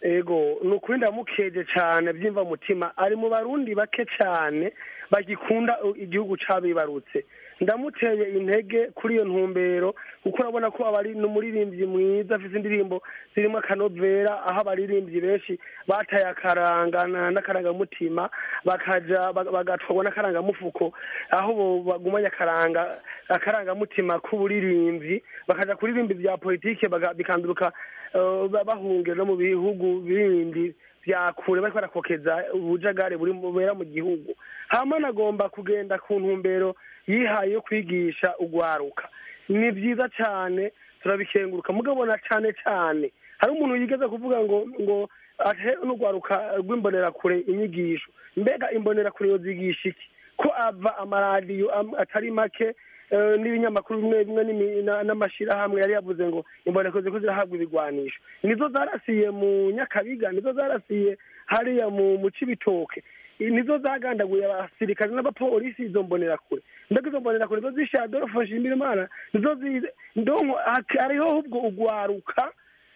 ego ni ukuri ndamukeje cyane byimva mutima ari mu barundi bake cyane bagikunda igihugu cabibarutse ndamuteye intege kuri iyo ntumbero kuko urabona ko aba ari n'umuririmbyi mwiza afite indirimbo zirimo akanovera aho abaririmbyi benshi bataye akaranga na- n'akarangamutima bakaja bag- bagatwarwa n'akarangamufuko aho bo bagumanya akaranga akarangamutima k'uburirimbyi bakaja kuririmba ibya politike baga- bikanduruka eh, ba- bahungira no mu bihugu bindi bya kure bariko barakokeza ubujagare buri bubera mu gihugu hama nagomba kugenda ku ntumbero yihaye yo kwigisha ugwaruka ni vyiza cane turabikenguruka mugabo na cane cane hari umuntu yigeze kuvuga ngo ngo ahe n'ugwaruka rw'imbonerakure inyigisho mbega imbonerakure yozigisha iki ko ava amaradiyo am- atari make eh, n'ibinyamakuru bimwe bimwe n'imi- na- n'amashirahamwe yari yavuze ngo imboneko ziko zirahabwa ibigwanisho nizo zarasiye mu nyakabiga nizo zarasiye hariya mu mu cibitoke nizo zagandaguye abasirikare n'abapolisi izo mbonerakure mbega izo mbonerakure nizo zishe adolfo nshimirimana nizo zize ndonko hak- hariho ahubwo ugwaruka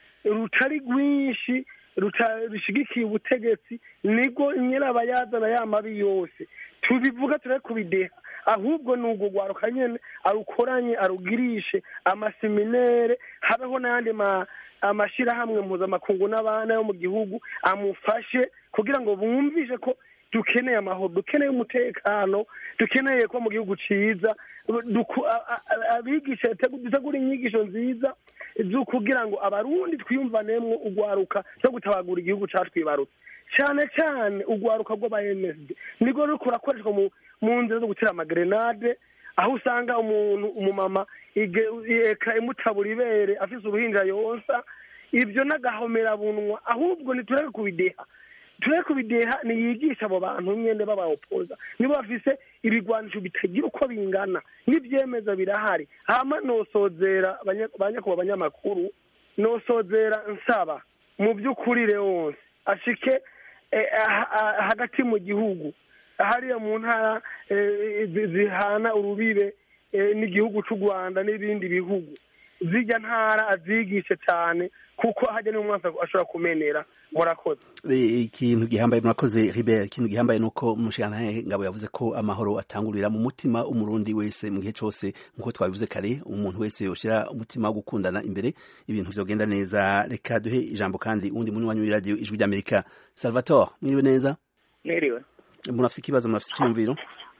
rutari rwinshi ruta- rushigikiye ubutegetsi nibwo nyirabayazana ya mabi yose tubivuga turare kubideha ahubwo ni ubwo rwaruka nyene arukoranye arugirishe amaseminere habeho n'ayandi ma amashirahamwe mpuzamakungu n'abana yo mu gihugu amufashe kugira ngo bumvishe ko dukeneye amahoro dukeneye umutekano dukeneye ko mu gihugu ciza duku- a- a- a- abigisha tegu- dutegura inyigisho nziza zo kugira ngo abarundi twiyumvanemwo ugwaruka no gutabagura igihugu catwibarutse cyane cyane ugwaruka rw'aba MSD nirwo ruriko rurakoreshwa mu mu nzira zo gutera amagrenade aho usanga umuntu umumama ige- eka imutabura ibere afise uruhinja yonsa ibyo n'agahomerabunwa ahubwo ntitureke kubideha tureke kubideha niyigisha abo bantu nyene babaopoza nibo bafise ibigwanisho bitagira uko bingana n'ivyemeza birahari hama nosozera banya- banyakuba abanyamakuru nosozera nsaba mu by'ukuri wose ashike eh, ah- ah- hagati mu gihugu hariya mu ntara eh, zi- zihana urubibe eh, n'igihugu c'u rwanda n'ibindi bihugu zirya ntara azigishe cyane kuko hajya n'umwansi ashobora kumenera murakoze Eh, ikintu gihambaye murakoze Ribert ikintu gihambaye nuko umushikirantahe ngabo yavuze ko amahoro atangurira mu mutima umurundi wese mu gihe cose nkuko twabivuze kare umuntu wese yoshira umutima wo gukundana imbere ibintu vyogenda neza reka duhe ijambo kandi uwundi munywanyi w'iradiyo ijwi ry'amerika salvatore mwiriwe neza mwiriwe murafise ikibazo murafise icyumviro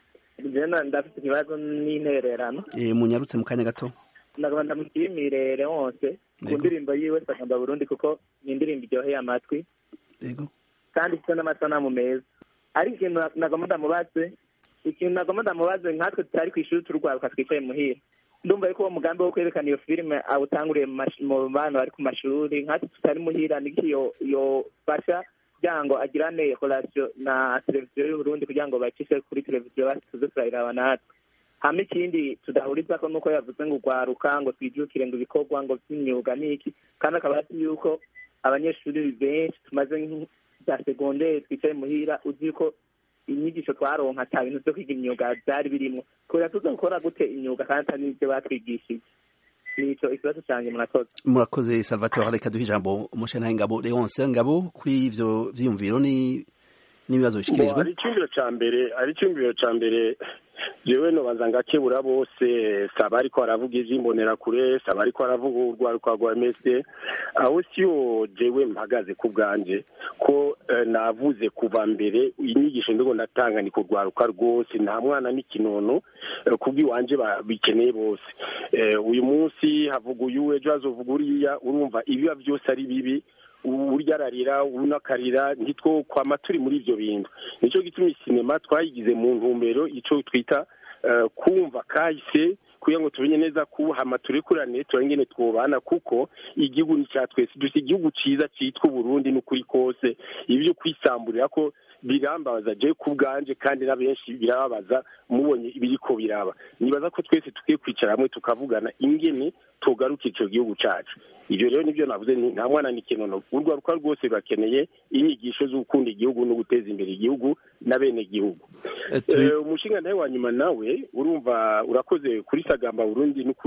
jena ndafite ikibazo n'intererano Eh, munyarutse mu kanya gato ndagomba ndamushimire wose ku Yego. ndirimbo yiwe sagamba burundi kuko ni indirimbo iryoheye amatwi yego kandi ifite n'amasanamu meza ariko ikintu nagomba ndamubaze ikintu nagomba ndamubaze nkatwe tutari ku ishuri turwaruka twicaye muhira ndumva yuko uwo mugambi wo kwerekana iyo filime awutanguriye mu mash- mu bana bari ku mashuri nkatwe tutari muhira niki yo yofasha kugira ngo agirane relation na televiziyo y'uburundi kugira ngo bacishe kuri televiziyo basi tuze turayiraba natwe hama ikindi tudahurizako nuko yavuze ngo ugwaruka ngo twijukire ngo ibikorwa ngo vy'imyuga n'iki kandi akaba azi yuko abanyeshuri benshi tumaze za segonderi twicaye muhira uzi yuko inyigisho twaronka ata bintu vyo kwiga imyuga vyari birimwo kubera tuza gukora gute imyuga kandi atari n'ivyo batwigishije nico ikibazo canje murakoze murakoze salvatore reka duhe ijambo umushikirantahe ngabo leonce ngabo kuri ivyo vyiyumviro ni n'ibibazo Bo, bishikirijwe hari icyumviro ca mbere hari icyumviro ca mbere jewe nobanza ngakebura bose saba ariko aravuga ivy'imbonerakure saba ariko aravuga urwaruka rwa msd aho siyo jewe mpagaze ku bwanje ko eh, navuze kuva mbere inyigisho ndigo ndatanga ni kurwaruka rwose nta mwana n'ikinono eh, kubw'iwanje ba- bikeneye bose Eh, uyu munsi havuga uyu ejo hazovuga uriya urumva ibiba byose ari bibi urya ararira unakarira ntitwo kwama turi muri ivyo bintu nico gituma isinema twayigize mu ntumbero ico twita eh, kumva kahise kugira ngo tumenye neza ko hama turekurane turangene twobana kuko igihugu ni cya twese dufite igihugu ciza citwa uburundi n'ukuri kose ibyo kwisamburira ko birambabaza je ku bwanje kandi na benshi birababaza mubonye ibiriko biraba nibaza ko twese tukwiye kwicara hamwe tukavugana ingene tugaruka ico gihugu cacu ivyo rero nivyo navuze nti nta mwana n'ikinono urwaruka rwose rurakeneye inyigisho zo gukunda igihugu no guteza imbere igihugu na bene gihugu Eh, turi- Eh, umushinga nawe wa nyuma nawe urumva urakoze kuri sagamba burundi n'ukuri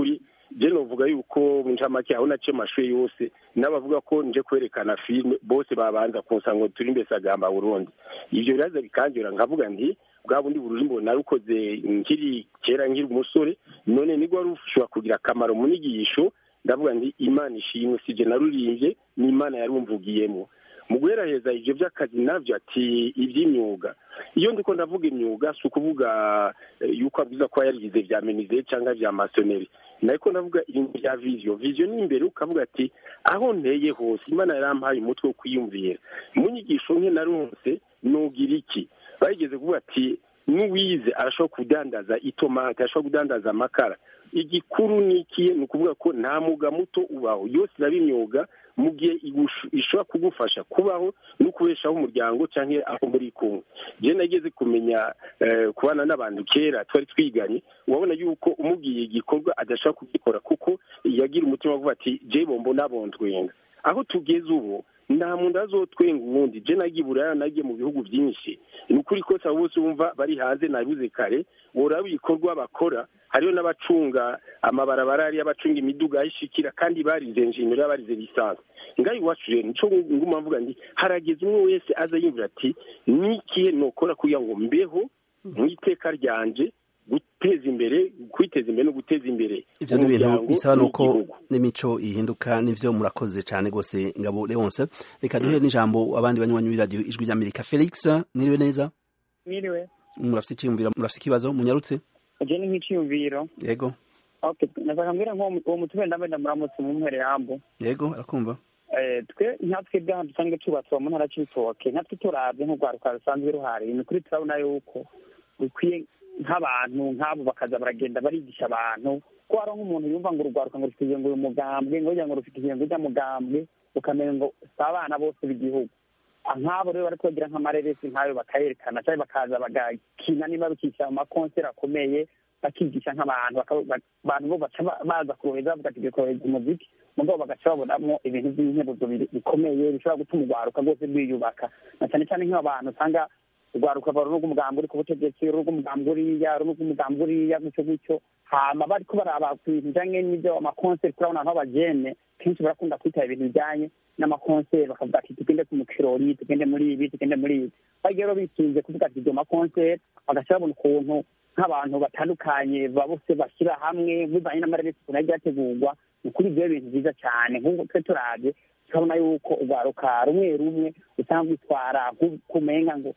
je novuga yuko mu ncamake aho naciye amashuri yose n'abavuga ko nje kwerekana filime bose babanza kunsanga ngo turi mbese agamba burundi ivyo biraza bikanjura nkavuga nti bwa bundi bururimbo narukoze nkiri kera nkiri umusore none nigwa wari ushobora kugira akamaro mu nyigisho ndavuga nti imana ishimwe sije narurimbye ni imana yarumvugiyemo mu guheraheza ivyo vy'akazi navyo ati ivy'imyuga iyo ndiko ndavuga imyuga si ukuvuga eh, yuko abwiza ko yarigize vya menize cyangwa vya masoneri nariko ndavuga ibintu vya vision vision ni imbere ukavuga ati aho nteye hose imana yarampaye umutwe wo kwiyumvira mu nyigisho nke naronse nugira iki bayigeze kuvuga ati n'uwize arashobora kudandaza itomate arashobora kudandaza amakara igikuru ni ikiye ni ukuvuga ko nta mwuga muto ubaho yose iraba imyuga mu gihe igushu- ishobora kugufasha kubaho no kubeshaho umuryango cyangwa aho muri kumwe jewe nageze kumenya eh, kubana n'abantu kera twari twiganye wabona yuko umubwiye igikorwa adashobora kugikora kuko yagira umutima wo kuvuga ati je bombo nabondwenga aho tugeze ubu nta muntu azotwenga uwundi je nagiye buraya nagiye mu bihugu byinshi ni ukuri kose abo bose wumva bari hanze nabibuze kare woraba ibikorwa bakora hariho n'abacunga amabarabara hariyo abacunga imiduga ayishikira kandi barize enjiniyeri barize lisansi ngaho iwacu rero nico nguma mvuga nti harageze umwe wese aza yumvira ati nikihe nokora kugira ngo mbeho mu iteka ryanje guteza imbere kwiteza imbere no guteza imbere ivyo ni ibintu umuryango bisaba nuko n'igihugu. n'imico ihinduka nivyo murakoze cane gose ngabo leonce reka duhe n'ijambo abandi banywanyi b'iradiyo ijwi ry'amerika felix mwiriwe neza Mwiriwe. murafite iciyumviro murafite ikibazo munyarutse Je ni nk'iciyumviro. yego Okay, nashaka mbwira nk'uwo mu- uwo mutume ndambe ndamuramutse mu mpere yambo. yego arakumva Eh, twe nkatwe bwaha dusanzwe tubatse mu ntara c'ibitoke nkatwe turavye nk'urwaruka rusanzwe ruhari ni kuri turabona yuko bikwiye nk'abantu nk'abo bakaza baragenda barigisha abantu ko hari nk'umuntu yumva ngo urwaruka ngo rufite ngo uyu mugambwe ngo kugira ngo rufite ngo ujya mugambwe ukamenya ngo si abana bose b'igihugu Ah, nk'abo rero bariko bagira nk'amareresi nk'ayo bakayerekana cyangwa bakaza bagakina niba bikisha mu makonseri akomeye bakigisha nk'abantu bakaba- ba- abantu bo baca ba- baza kuroheza bavuga ati bikohereza umuziki mugabo bagaca babonamo ibintu by'inkebuzo biri- bikomeye bishobora gutuma urwaruka rwose rwiyubaka na cyane cyane nk'abantu usanga urwaruka rwa runo rw'umugambi uri ku butegetsi runo rw'umugambi uriya runo rw'umugambi uriya gutyo gutyo hama bariko baraba ku bintu bijanye n'ibyo amakonseri kuri abo bantu b'abajene kenshi barakunda kwitaba ibintu bijanye n'amakonseri bakavuga ati tugende ku mukirori tugende muri ibi tugende muri ibi bagiye rero bikinze kuvuga ati ibyo makonseri bagaca babona ukuntu nk'abantu batandukanye bose bashyira hamwe bivanye n'amareresi ukuntu yagiye ategurwa ni ukuri ibyo bintu byiza cyane nk'uko twe turabye turabona yuko urwaruka rumwe rumwe usanga rwitwara nk'ukumenga ngo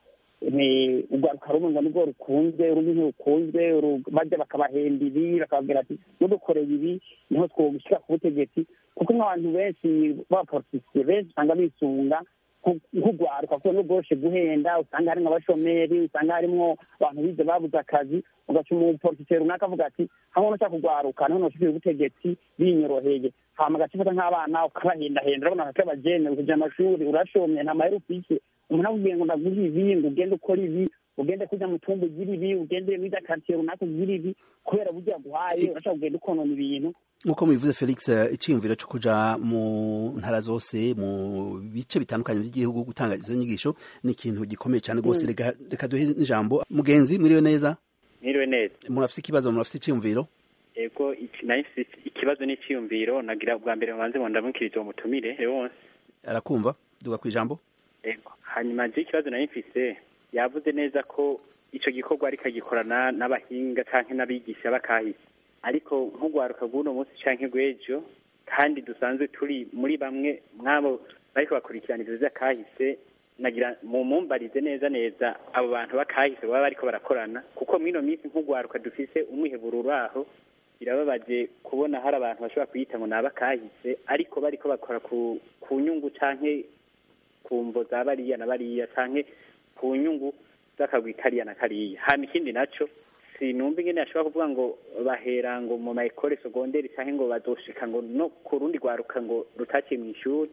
ni urwaruka rumwe ngo nibwo rukunzwe urundi ntirukunzwe uru- bajya bakabahemba ibi bakababwira ati mudukoreye ibi niho twogushyira ku butegetsi kuko nk'abantu benshi b'abapolitisiye benshi usanga bisunga nko- nk'urwaruka kuko n'ubworoshe guhenda usanga harimwo abashomeri usanga harimwo abantu bize babuze akazi ugaca umupolitisiye runaka avuga ati hamwe nushaka kugwaruka niho noshikira ubutegetsi binyoroheye hama agaca ufata nk'abana ukabahendahenda urabona nka abajene ukuja amashuri urashomye nta mahera ufise umuntu akubwiye ngo ndaguha ibi ngo ugende ukora ibi ugende kurya mu tumba ugira ibi ugende muri karitsiye runaka ugira ibi kubera burya aguhaye urashaka kugenda ukonona ibintu nk'uko mubivuze felix eh, iciyumviro cyo kuja mu ntara zose mu bice bitandukanye by'igihugu gutanga izo nyigisho ni ikintu gikomeye cyane rwose Mm. reka reka duhe n'ijambo mugenzi mwiriwe neza Mwiriwe neza murafite ikibazo murafite iciyumviro ego iki- nari mfise ikibazo n'icyiyumviro nagira bwa mbere banze ngo ndamukirize uwo mutumire Leonce arakumva duga ku ijambo ego hanyuma je ikibazo nari mfise yavuze neza ko ico gikorwa ariko agikorana n'abahinga canke n'abigisha bakahise ariko nk'urwaruka rw'uno munsi canke rw'ejo kandi dusanzwe turi muri bamwe mwabo bariko bakurikirana ivyo vy'akahise nagira mumumbarize neza neza abo bantu bakahise baba bariko barakorana kuko mw'ino minsi nk'urwaruka dufise umwiheburo uraho birababaje kubona hari abantu bashobora kuyita ngo ni abakahise ariko bariko bakora ku ku nyungu canke ku mvo za bariya na bariya canke ku nyungu z'akagwi kariya na kariya hama ikindi naco sinumva ingene ashobora kuvuga ngo bahera ngo mu maekole segonderi canke ngo bazoshika ngo no ku rundi rwaruka ngo rutaciye mw'ishuri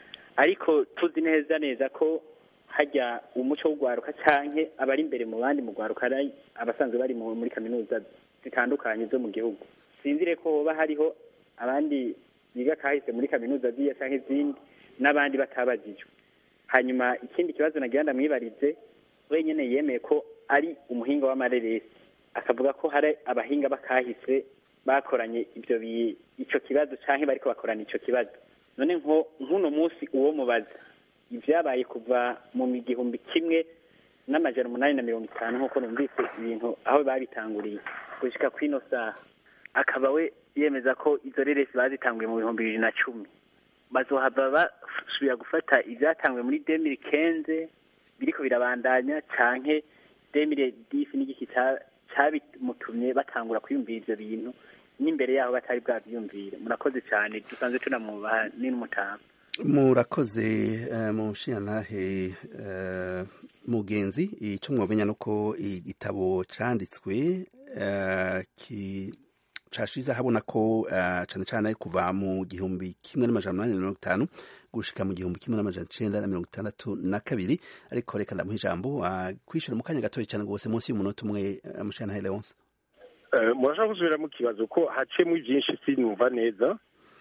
ariko tuzi neza neza ko hajya umuco w'urwaruka canke abari imbere mu bandi mu rwaruka ari abasanzwe bari mu- muri kaminuza zitandukanye zo mu gihugu sinzire ko hoba hariho abandi biga kahise muri kaminuza ziya canke izindi n'abandi batabajijwe hanyuma ikindi kibazo nagira ndamwibarize wenyene yemeye ko ari umuhinga w'amareresi akavuga ko hari abahinga bakahise bakoranye ibyo bi- ico kibazo canke bariko bakorana ico kibazo none nko nk'uno munsi uwo mubaza ibyabaye kuva mu gihumbi kimwe n'amajana umunani na mirongo itanu nk'uko numvise ibintu aho babitanguriye gushika kw'ino saha akaba we yemeza ko izo reresi bazitanguye mu bihumbi bibiri na cumi bazohava basubira gufata ibyatanguye muri demiri kenze biriko birabandanya canke demire disi n'igiki ca- cabimutumye batangura kwiyumvira ivyo bintu n'imbere yaho batari bwavyiyumvire murakoze cane dusanzwe tunamwubaha ni n'umutama murakoze eh, mushiyantahe eh, mugenzi icyo mwamenya nuko igitabo canditswe eh, ki cashize habona ko eh, cane cane kuva mu gihumbi kimwe n'amajana umunani na mirongo itanu gushika mu gihumbi kimwe n'amajana icenda na mirongo itandatu na kabiri ariko reka ndamuha ijambo ah, kwishura mu kanya gatoya cane rwose munsi y'umunota umwe eh, mushiyantahe leonce Eh, murashaka gusubiramo ikibazo ko hacemo byinshi sinumva neza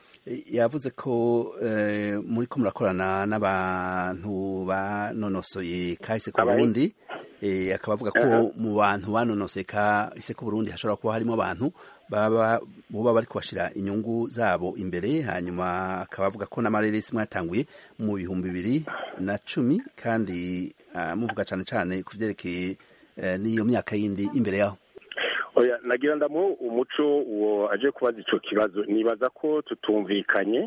yavuze ko eh, muri ko murakorana n'abantu banonosoye kahise ku Abahe? Burundi eh, akaba avuga ko Aha. mu bantu banonosoye kahise ku Burundi hashobora kuba harimo abantu baba boba bari kubashira inyungu zabo imbere hanyuma akaba avuga ko n'amareresi mwatanguye mu bihumbi bibiri na cumi kandi ah, muvuga cane cane ku vyerekeye eh, n'iyo myaka yindi imbere yaho oya nagira ndamuhe umuco uwo aje kubaza ico kibazo nibaza ko tutumvikanye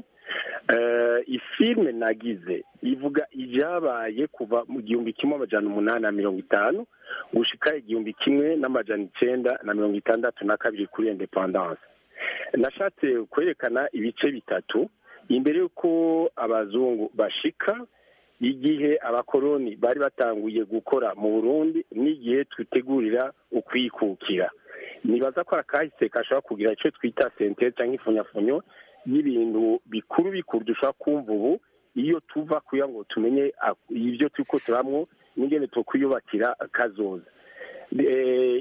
Eh, ifilme nagize ivuga ivyabaye kuva mu gihumbi kimwe amajana umunani na mirongo itanu gushika igihumbi kimwe n'amajana icenda na mirongo itandatu na kabiri kuri independance nashatse kwerekana ibice bitatu imbere y'uko abazungu bashika igihe abakoroni bari batanguye gukora mu burundi n'igihe twitegurira ukwikukira nibaza ko akahise gashobora kugira icyo twita senteri cyangwa ifunyafunyo y'ibintu bikuru bikuru dushobora kumva ubu iyo tuva kugira ngo tumenye ak- ibyo turiko turamwo n'ingene tukwiyubakira kazoza Eh,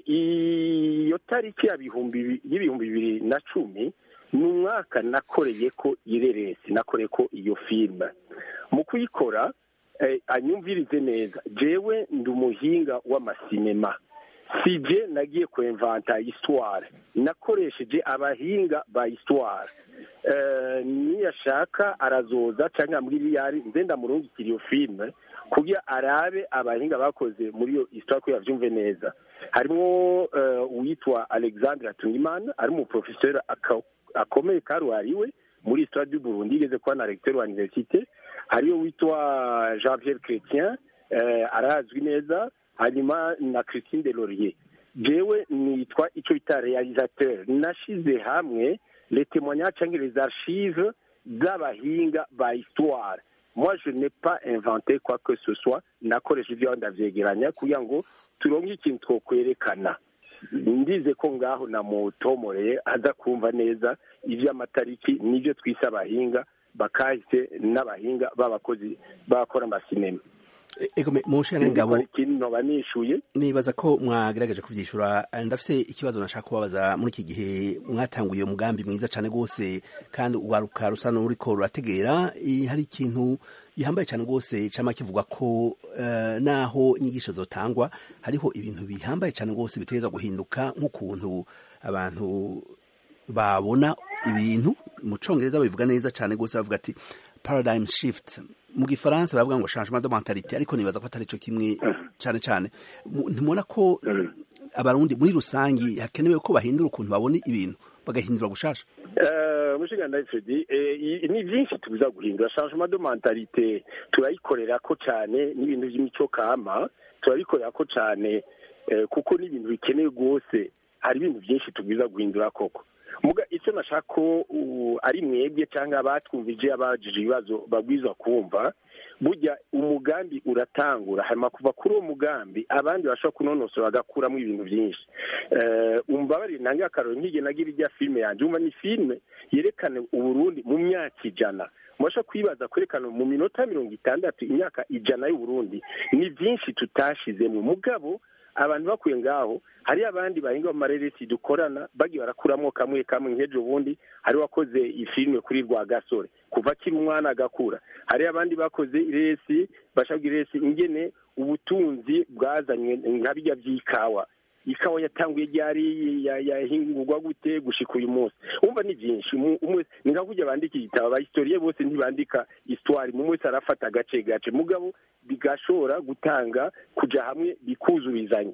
iyo tariki ya bihumbi bi- y'ibihumbi bibiri na cumi ni umwaka nakoreye ko ireresi nakoreye ko iyo filime mu kuyikora eh, anyumvirize neza jewe ndi umuhinga w'amasinema sije nagiye kwemvanta histoire nakoresheje abahinga ba histoire eh, niyashaka arazoza canke ambwira iyo ari nze ndamurungikira iyo filime kugira arabe abahinga bakoze muri iyo histoire kugira avyumve neza harimwo eh, uwitwa alexandre atungimana ari umuprofeseur aka- akomeye karuhariwe muri histoire du burundi yigeze kuba na recteur wa universite hariyo witwa jean pierre chrétien eh, arazwi neza hanyuma na christine de laurier jewe nitwa ico bita realisateur nashize hamwe les témoignages canke les archives z'abahinga ba histoire moi je n'ai pas inventé quoi que ce soit nakoresha ivyo ndavyegeranya kugira ngo turonke ikintu twokwerekana ndize ko ngaho namutomoreye aza kumva neza ivy'amatariki n'ivyo twise abahinga bakahise n'abahinga b'abakozi bakora amasinema ego me- mushana ngabo ikindi noba nishuye nibaza ko mwagerageje kuvyishura eh, ndafise ikibazo nashaka kubabaza muri iki gihe mwatanguye umugambi mwiza cane gose kandi uwaruka rusa n'uriko rurategera eh, hari ikintu gihambaye cane gose cama kivuga ko eh, naho inyigisho zotangwa hariho ibintu bihambaye cane gose bitegerezwa guhinduka nk'ukuntu abantu babona ibintu mu congereza babivuga neza cane gose bavuga ati paradigm shift mu gifaransa bavuga ngo changement de mentalité ariko nibaza ko atari co kimwe cane cane Mu- ntimubona ko abarundi muri rusangi hakenewe ko bahindura ukuntu babona ibintu bagahindura gushasha Eh, mushiganda Fredi eh, i- ni byinshi tubiza guhindura changement de mentalité turayikorera ko cyane n'ibintu by'imico kama turabikorera ko cyane eh, kuko n'ibintu bikenewe rwose hari ibintu byinshi tubwiza guhindura koko muga icyo nashaka ko uh, ari mwebwe cyangwa abatwumvije abajije ibibazo babwiza kumva burya umugambi uratangura hanyuma kuva kuri uwo mugambi abandi bashobora kunonosora bagakuramo ibintu byinshi Eh, umbabarire nange akaroro nk'igihe nagira ijya filime yanjye umva ni filime yerekana uburundi mu myaka ijana mubasha kwibaza kwerekana mu minota mirongo itandatu imyaka ijana y'uburundi ni byinshi tutashizemo mugabo abantu bakuye ngaho hari abandi bahinga mu mareresi dukorana bagiye barakuramo kamwe kamwe nk'ejo bundi hari wakoze ifilime kuri rwa gasore kuva akiri umwana agakura hari abandi bakoze iresi bashaka iresi ingene ubutunzi bwazanywe nka bijya by'ikawa ikawa yatanguye ryari yahingurwa gute gushika uyu munsi umva ni byinshi ni nka kujya bandika igitabo abahistoriye bose ntibandika histoire mu wese arafata agace gace mugabo bigashobora gutanga kuja hamwe bikuzurizanya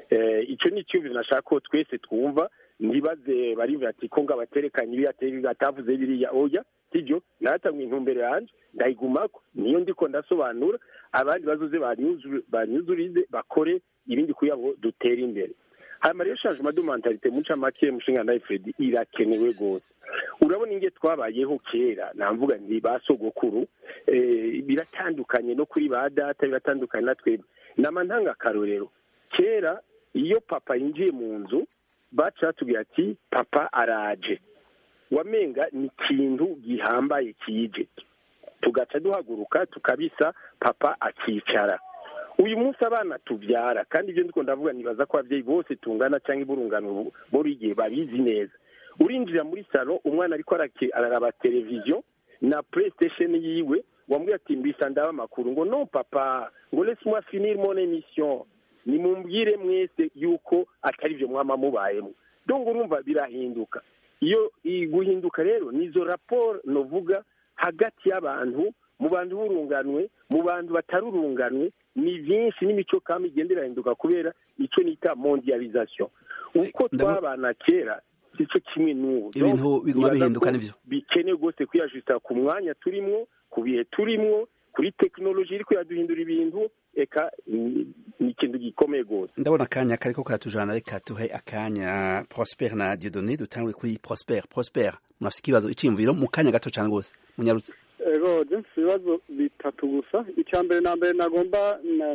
icyo ni icyumviro nashaka ko twese twumva ntibaze bari ati ko ngo abaterekanye ibi atavuze biriya oya sibyo natanguye intumbero yanjye ndayigumako niyo ndiko ndasobanura abandi bazoze banyuzurize bakore ibindi kugira ngo dutere imbere hanyuma rero changement de mentalite mu ncamake mushinga na Fred irakenewe rwose urabona inge twabayeho kera namvuga ndi ba sogokuru biratandukanye no kuri ba data biratandukanye na twebwe nama ntanga akarorero kera iyo papa yinjiye mu nzu baca batubwira ati papa araje wamenga ni ikintu gihambaye kije tugaca duhaguruka tukabisa papa akicara uyu munsi abana tubyara kandi ibyo ndiko ndavuga nibaza ko ababyeyi bose tungana cyangwa iburungano buri gihe babizi neza urinjira muri salo umwana ariko araraba televiziyo na playstation yiwe wambwiye ati mbisa ndaba amakuru ngo no papa ngo laisse moi finir mon émission nimumbwire mwese yuko atari byo mwama mubayemo donc urumva birahinduka iyo guhinduka rero nizo raporo novuga hagati y'abantu mu bantu b'urunganwe mu bantu batarurunganwe ni byinshi n'imico kama igenda irahinduka kubera icyo nita mondialisation uko twabana kera sico kimwe n'ubu ibintu biguma bihinduka nivyo bikenewe rwose kwiyajusita ku mwanya turimwo ku bihe turimwo kuri tekinoloji iriko iraduhindura ibintu eka ni ikintu gikomeye rwose ndabona akanya kariko karatujana reka tuhe akanya prosper na diodone dutangure kuri prosper prosper murafise ikibazo iciyumviro mu kanya gato cane rwose munyarutse ego mfite ibibazo bitatu gusa icya mbere na mbere nagomba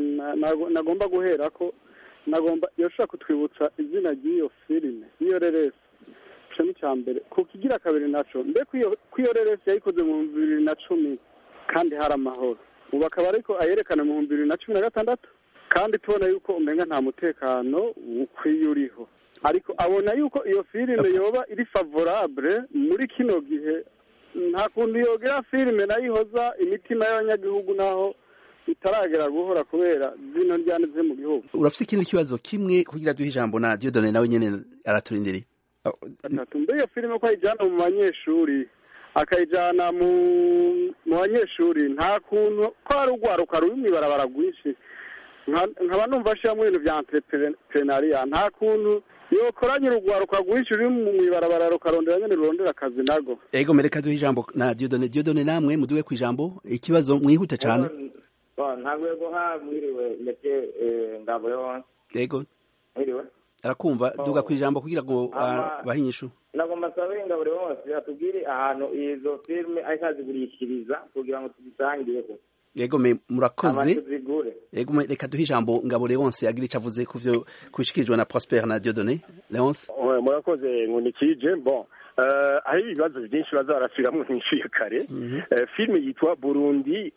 nagomba guhera ko nagomba yashobora kutwibutsa izina ry'iyo filime iyo reresi icyo ni icya mbere ku kigira kabiri naco mbe ko iyo reresi yayikoze mu bihumbi bibiri na cumi kandi hari amahoro ubu akaba ariko ayerekana mu bihumbi bibiri na cumi na gatandatu kandi tubona yuko umenga nta mutekano ukwiye uriho ariko abona yuko iyo filime yoba iri favorable muri kino gihe nta kuntu yogera filime nayo ihoza imitima y'abanyagihugu naho itaragera guhora kubera zino njyane ziri mu gihugu urafite ikindi kibazo kimwe kugira duhe ijambo na diodone nawe nyene araturindiriye atatu mbe iyo filime ko ayijyana mu banyeshuri akayijyana mu mu banyeshuri nta kuntu ko hari urwaruka ruri mu ibarabara rwinshi nkaba numva ashyiramo ibintu bya entrepreneuria nta kuntu yokoranye urugwaruka rwinshi ruri mu ibarabara rukarondera nyene rurondera akazi nago ego mereka duhe ijambo na diodone diodone namwe muduwe ku ijambo ikibazo mwihute cane ntabwo yego ha mwiriwe ndetse ngabo yonse ego mwiriwe arakumva duga ku ijambo kugira ngo bahe inyishu nagomba sabe ngabo yonse atubwire ahantu izo filime ariko azigurishiriza kugira ngo tuzisangireho yego me murakoze yego me reka duhe ijambo ngabo Leonce agira icyo avuze ku byo kubishikirijwe na Prosper na Dieudonné Leonce murakoze nkunikije bon hari ibibazo byinshi baza barasubiramwo nk'inshuye kare filime yitwa burundi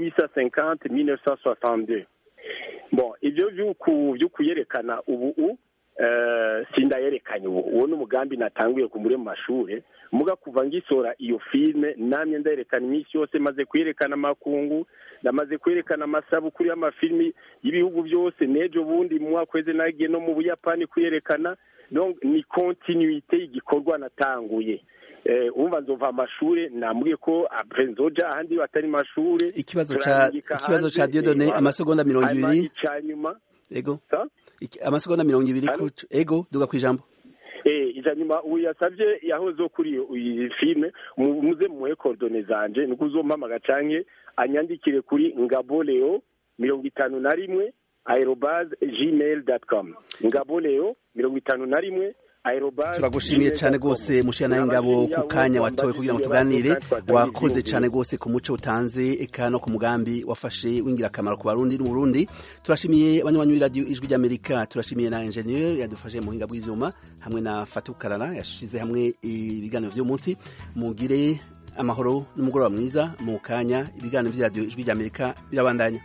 1850-1962 bon ibyo byo kuyerekana ubu sindayerekanye ubu uwo ni umugambi natanguye ku muri mu mashuri muga kuva ngisora iyo filime namye ndayerekana iminsi yose maze kuyerekana amakungu ndamaze kwerekana amasabukuru y'amafilimi y'ibihugu byose n'ejo bundi mu mwaka weze nagiye no mu buyapani kuyerekana donc ni continuité y'igikorwa natanguye umva nzova amashure nambwiye ko après nzoja ahandi batari mashure ikibazo ca ikibazo ca Dieudonné amasegonda mirongo ibiri canyuma ego amasegonda mirongo ibiri ego duga kwijambo eh ijanyuma uyu yasavye yahoze kuri iyi filme muze muhe coordonnées zanje niko uzompamaga canke anyandikire kuri ngaboleo mirongo itanu na rimwe aerobase gmail com ngaboleo mirongo itanu na rimwe turagushimiye cyane rwose mushyira nawe ngabo ku kanya watowe kugira ngo tuganire wakoze cyane rwose ku muco utanze eka no ku mugambi wafashe w'ingirakamaro ku barundi n'uburundi turashimiye abanywanyi b'iradiyo ijwi ry'amerika turashimiye na enjeniyeri yadufashe mu buhinga bw'ibyuma hamwe na fatukarara yashyize hamwe ibiganiro by'umunsi mugire amahoro n'umugoroba mwiza mu kanya ibiganiro by'iradiyo ijwi ry'amerika birabandanya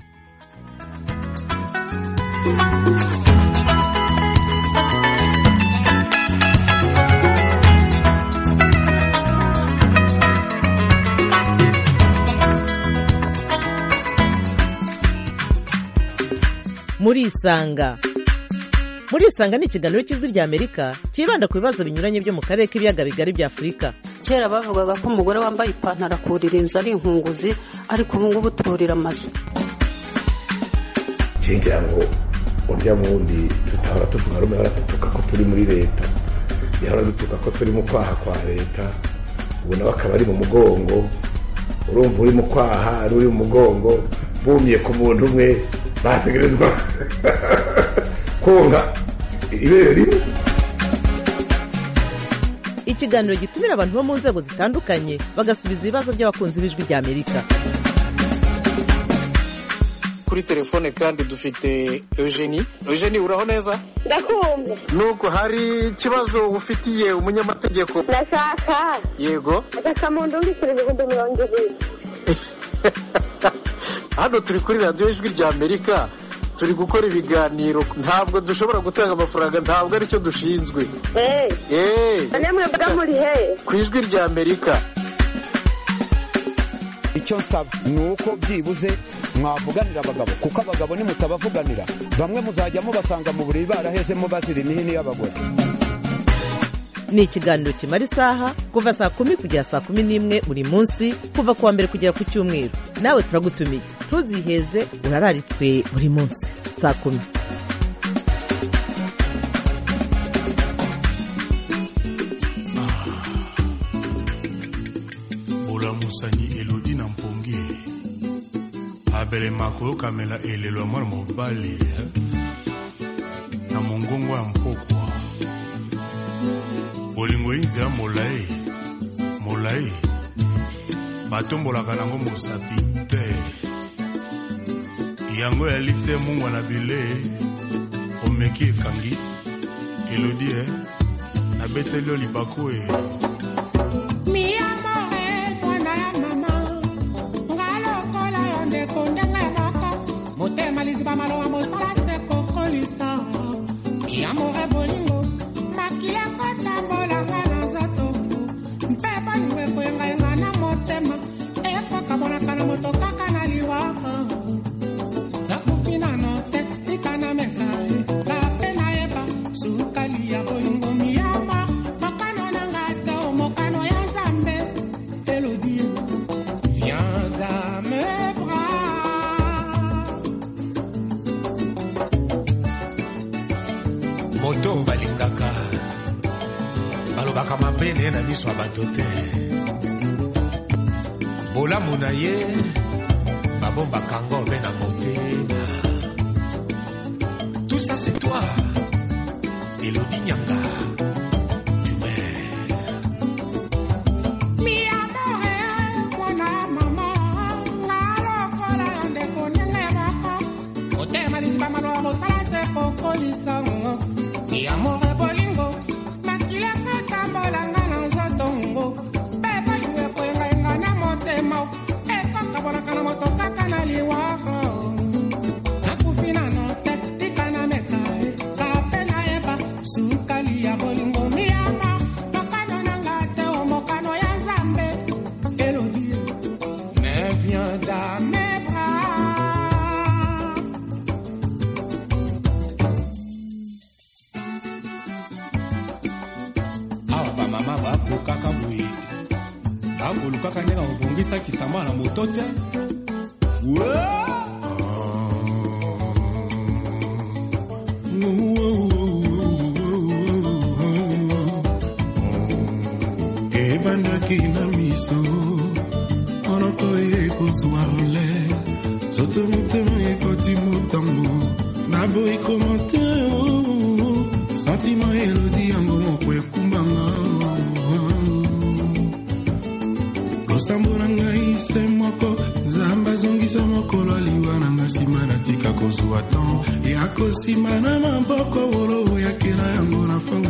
murisanga murisanga ni ikiganiro cy'ijwi rya amerika cyibanda ku bibazo binyuranye byo mu karere k'ibiyaga bigari bya afurika kera bavugaga ko umugore wambaye ipantaro akurira inzu ari inkunguzi ariko ubu ngubu turira amazu ngira ngo urya wundi tutahora tuvuga rumwe ahora dutuka ko turi muri leta yahora dutuka ko turi mu kwaha kwa leta ubu nawe akaba ari mu mugongo urumva uri mu kwaha ari uri mu mugongo bumye ku muntu umwe bategerezwa konka ibere rimwe ikiganiro gitumira abantu bo mu nzego zitandukanye bagasubiza ibibazo by'abakunzi b'ijwi rya amerika kuri telefone kandi dufite eugenie eugenie uraho neza ndakumva nubwo hari ikibazo ufitiye umunyamategeko ndashaka yego agasamundu w'ibiciro ibihumbi mirongo ibiri hano turi kuri radiyo ijwi rya amerika turi gukora ibiganiro ntabwo dushobora gutanga amafaranga ntabwo aricyo dushinzwe eee namwe mba muri he ku ijwi rya amerika icyo nsaba ni uko byibuze mwavuganira abagabo kuko abagabo nimutabavuganira bamwe muzajya mubasanga mu buriri barahezemo bazira imihini y'abagore ni ikiganiro kimara isaha kuva saa kumi kugera saa kumi n'imwe buri munsi kuva ku wa mbere kugera ku cyumweru nawe turagutumiye ntuziheze urararitswe buri munsi saa kumi olamusani elodi na mpongi abelema koyokamela elelo ya mwana mobali na mongongo ya mpokwa bolingo inzela molai molai batombolaka nango mosapi te yango yali te mungwa na bile omeki ekangi elodi e nabeteli yo libaku e motema liziba maloba mosala se kokolisa yamore bolingo makili ekotambolanga na nzoto mpe bolingo ekoyengayenga na motema ekokabonaka na moto kaka na liwaka nakufi nano te likana meka kape nayeba sukali ya bolingo miyama mokano nanga te o mokano ya nzambe elodi viens dans mes bras moto balingaka balobaka mabene na miso ya bato te bolamu na ye babombaka ngo mpe na motema tout ça c'est toi elodi nyanga Mi amore, mwana mama, nga lokola yo ndeko ndenge moko. Motema liziba maloba mosala se kokolisa ngo. Mi amore bolingo, makili ekotambolanga na nzoto ngo. Mpe bolingo ekoyengayenga na motema, ekokabonaka na moto kaka na liwaka. Nakufi nano te, tika na meka, kape nayeba, sukali ya bolingo miyama. Mokano nanga te, o mokano ya nzambe. Elodi, mais viens dans mes bras. awa bamama bakokaka boye bakolukaka ndenge kobongisa kitamba na moto te ebandaki na miso monoko ekozwa role soto motema ekoti motambo naboyi komante santima elodi yango moko ekumbanga losambo na ngai se moko nzambe azongisa mokolo aliwa na nga nsima natika kozwa tan ya kosima na maboko bolo oyakela yango na fango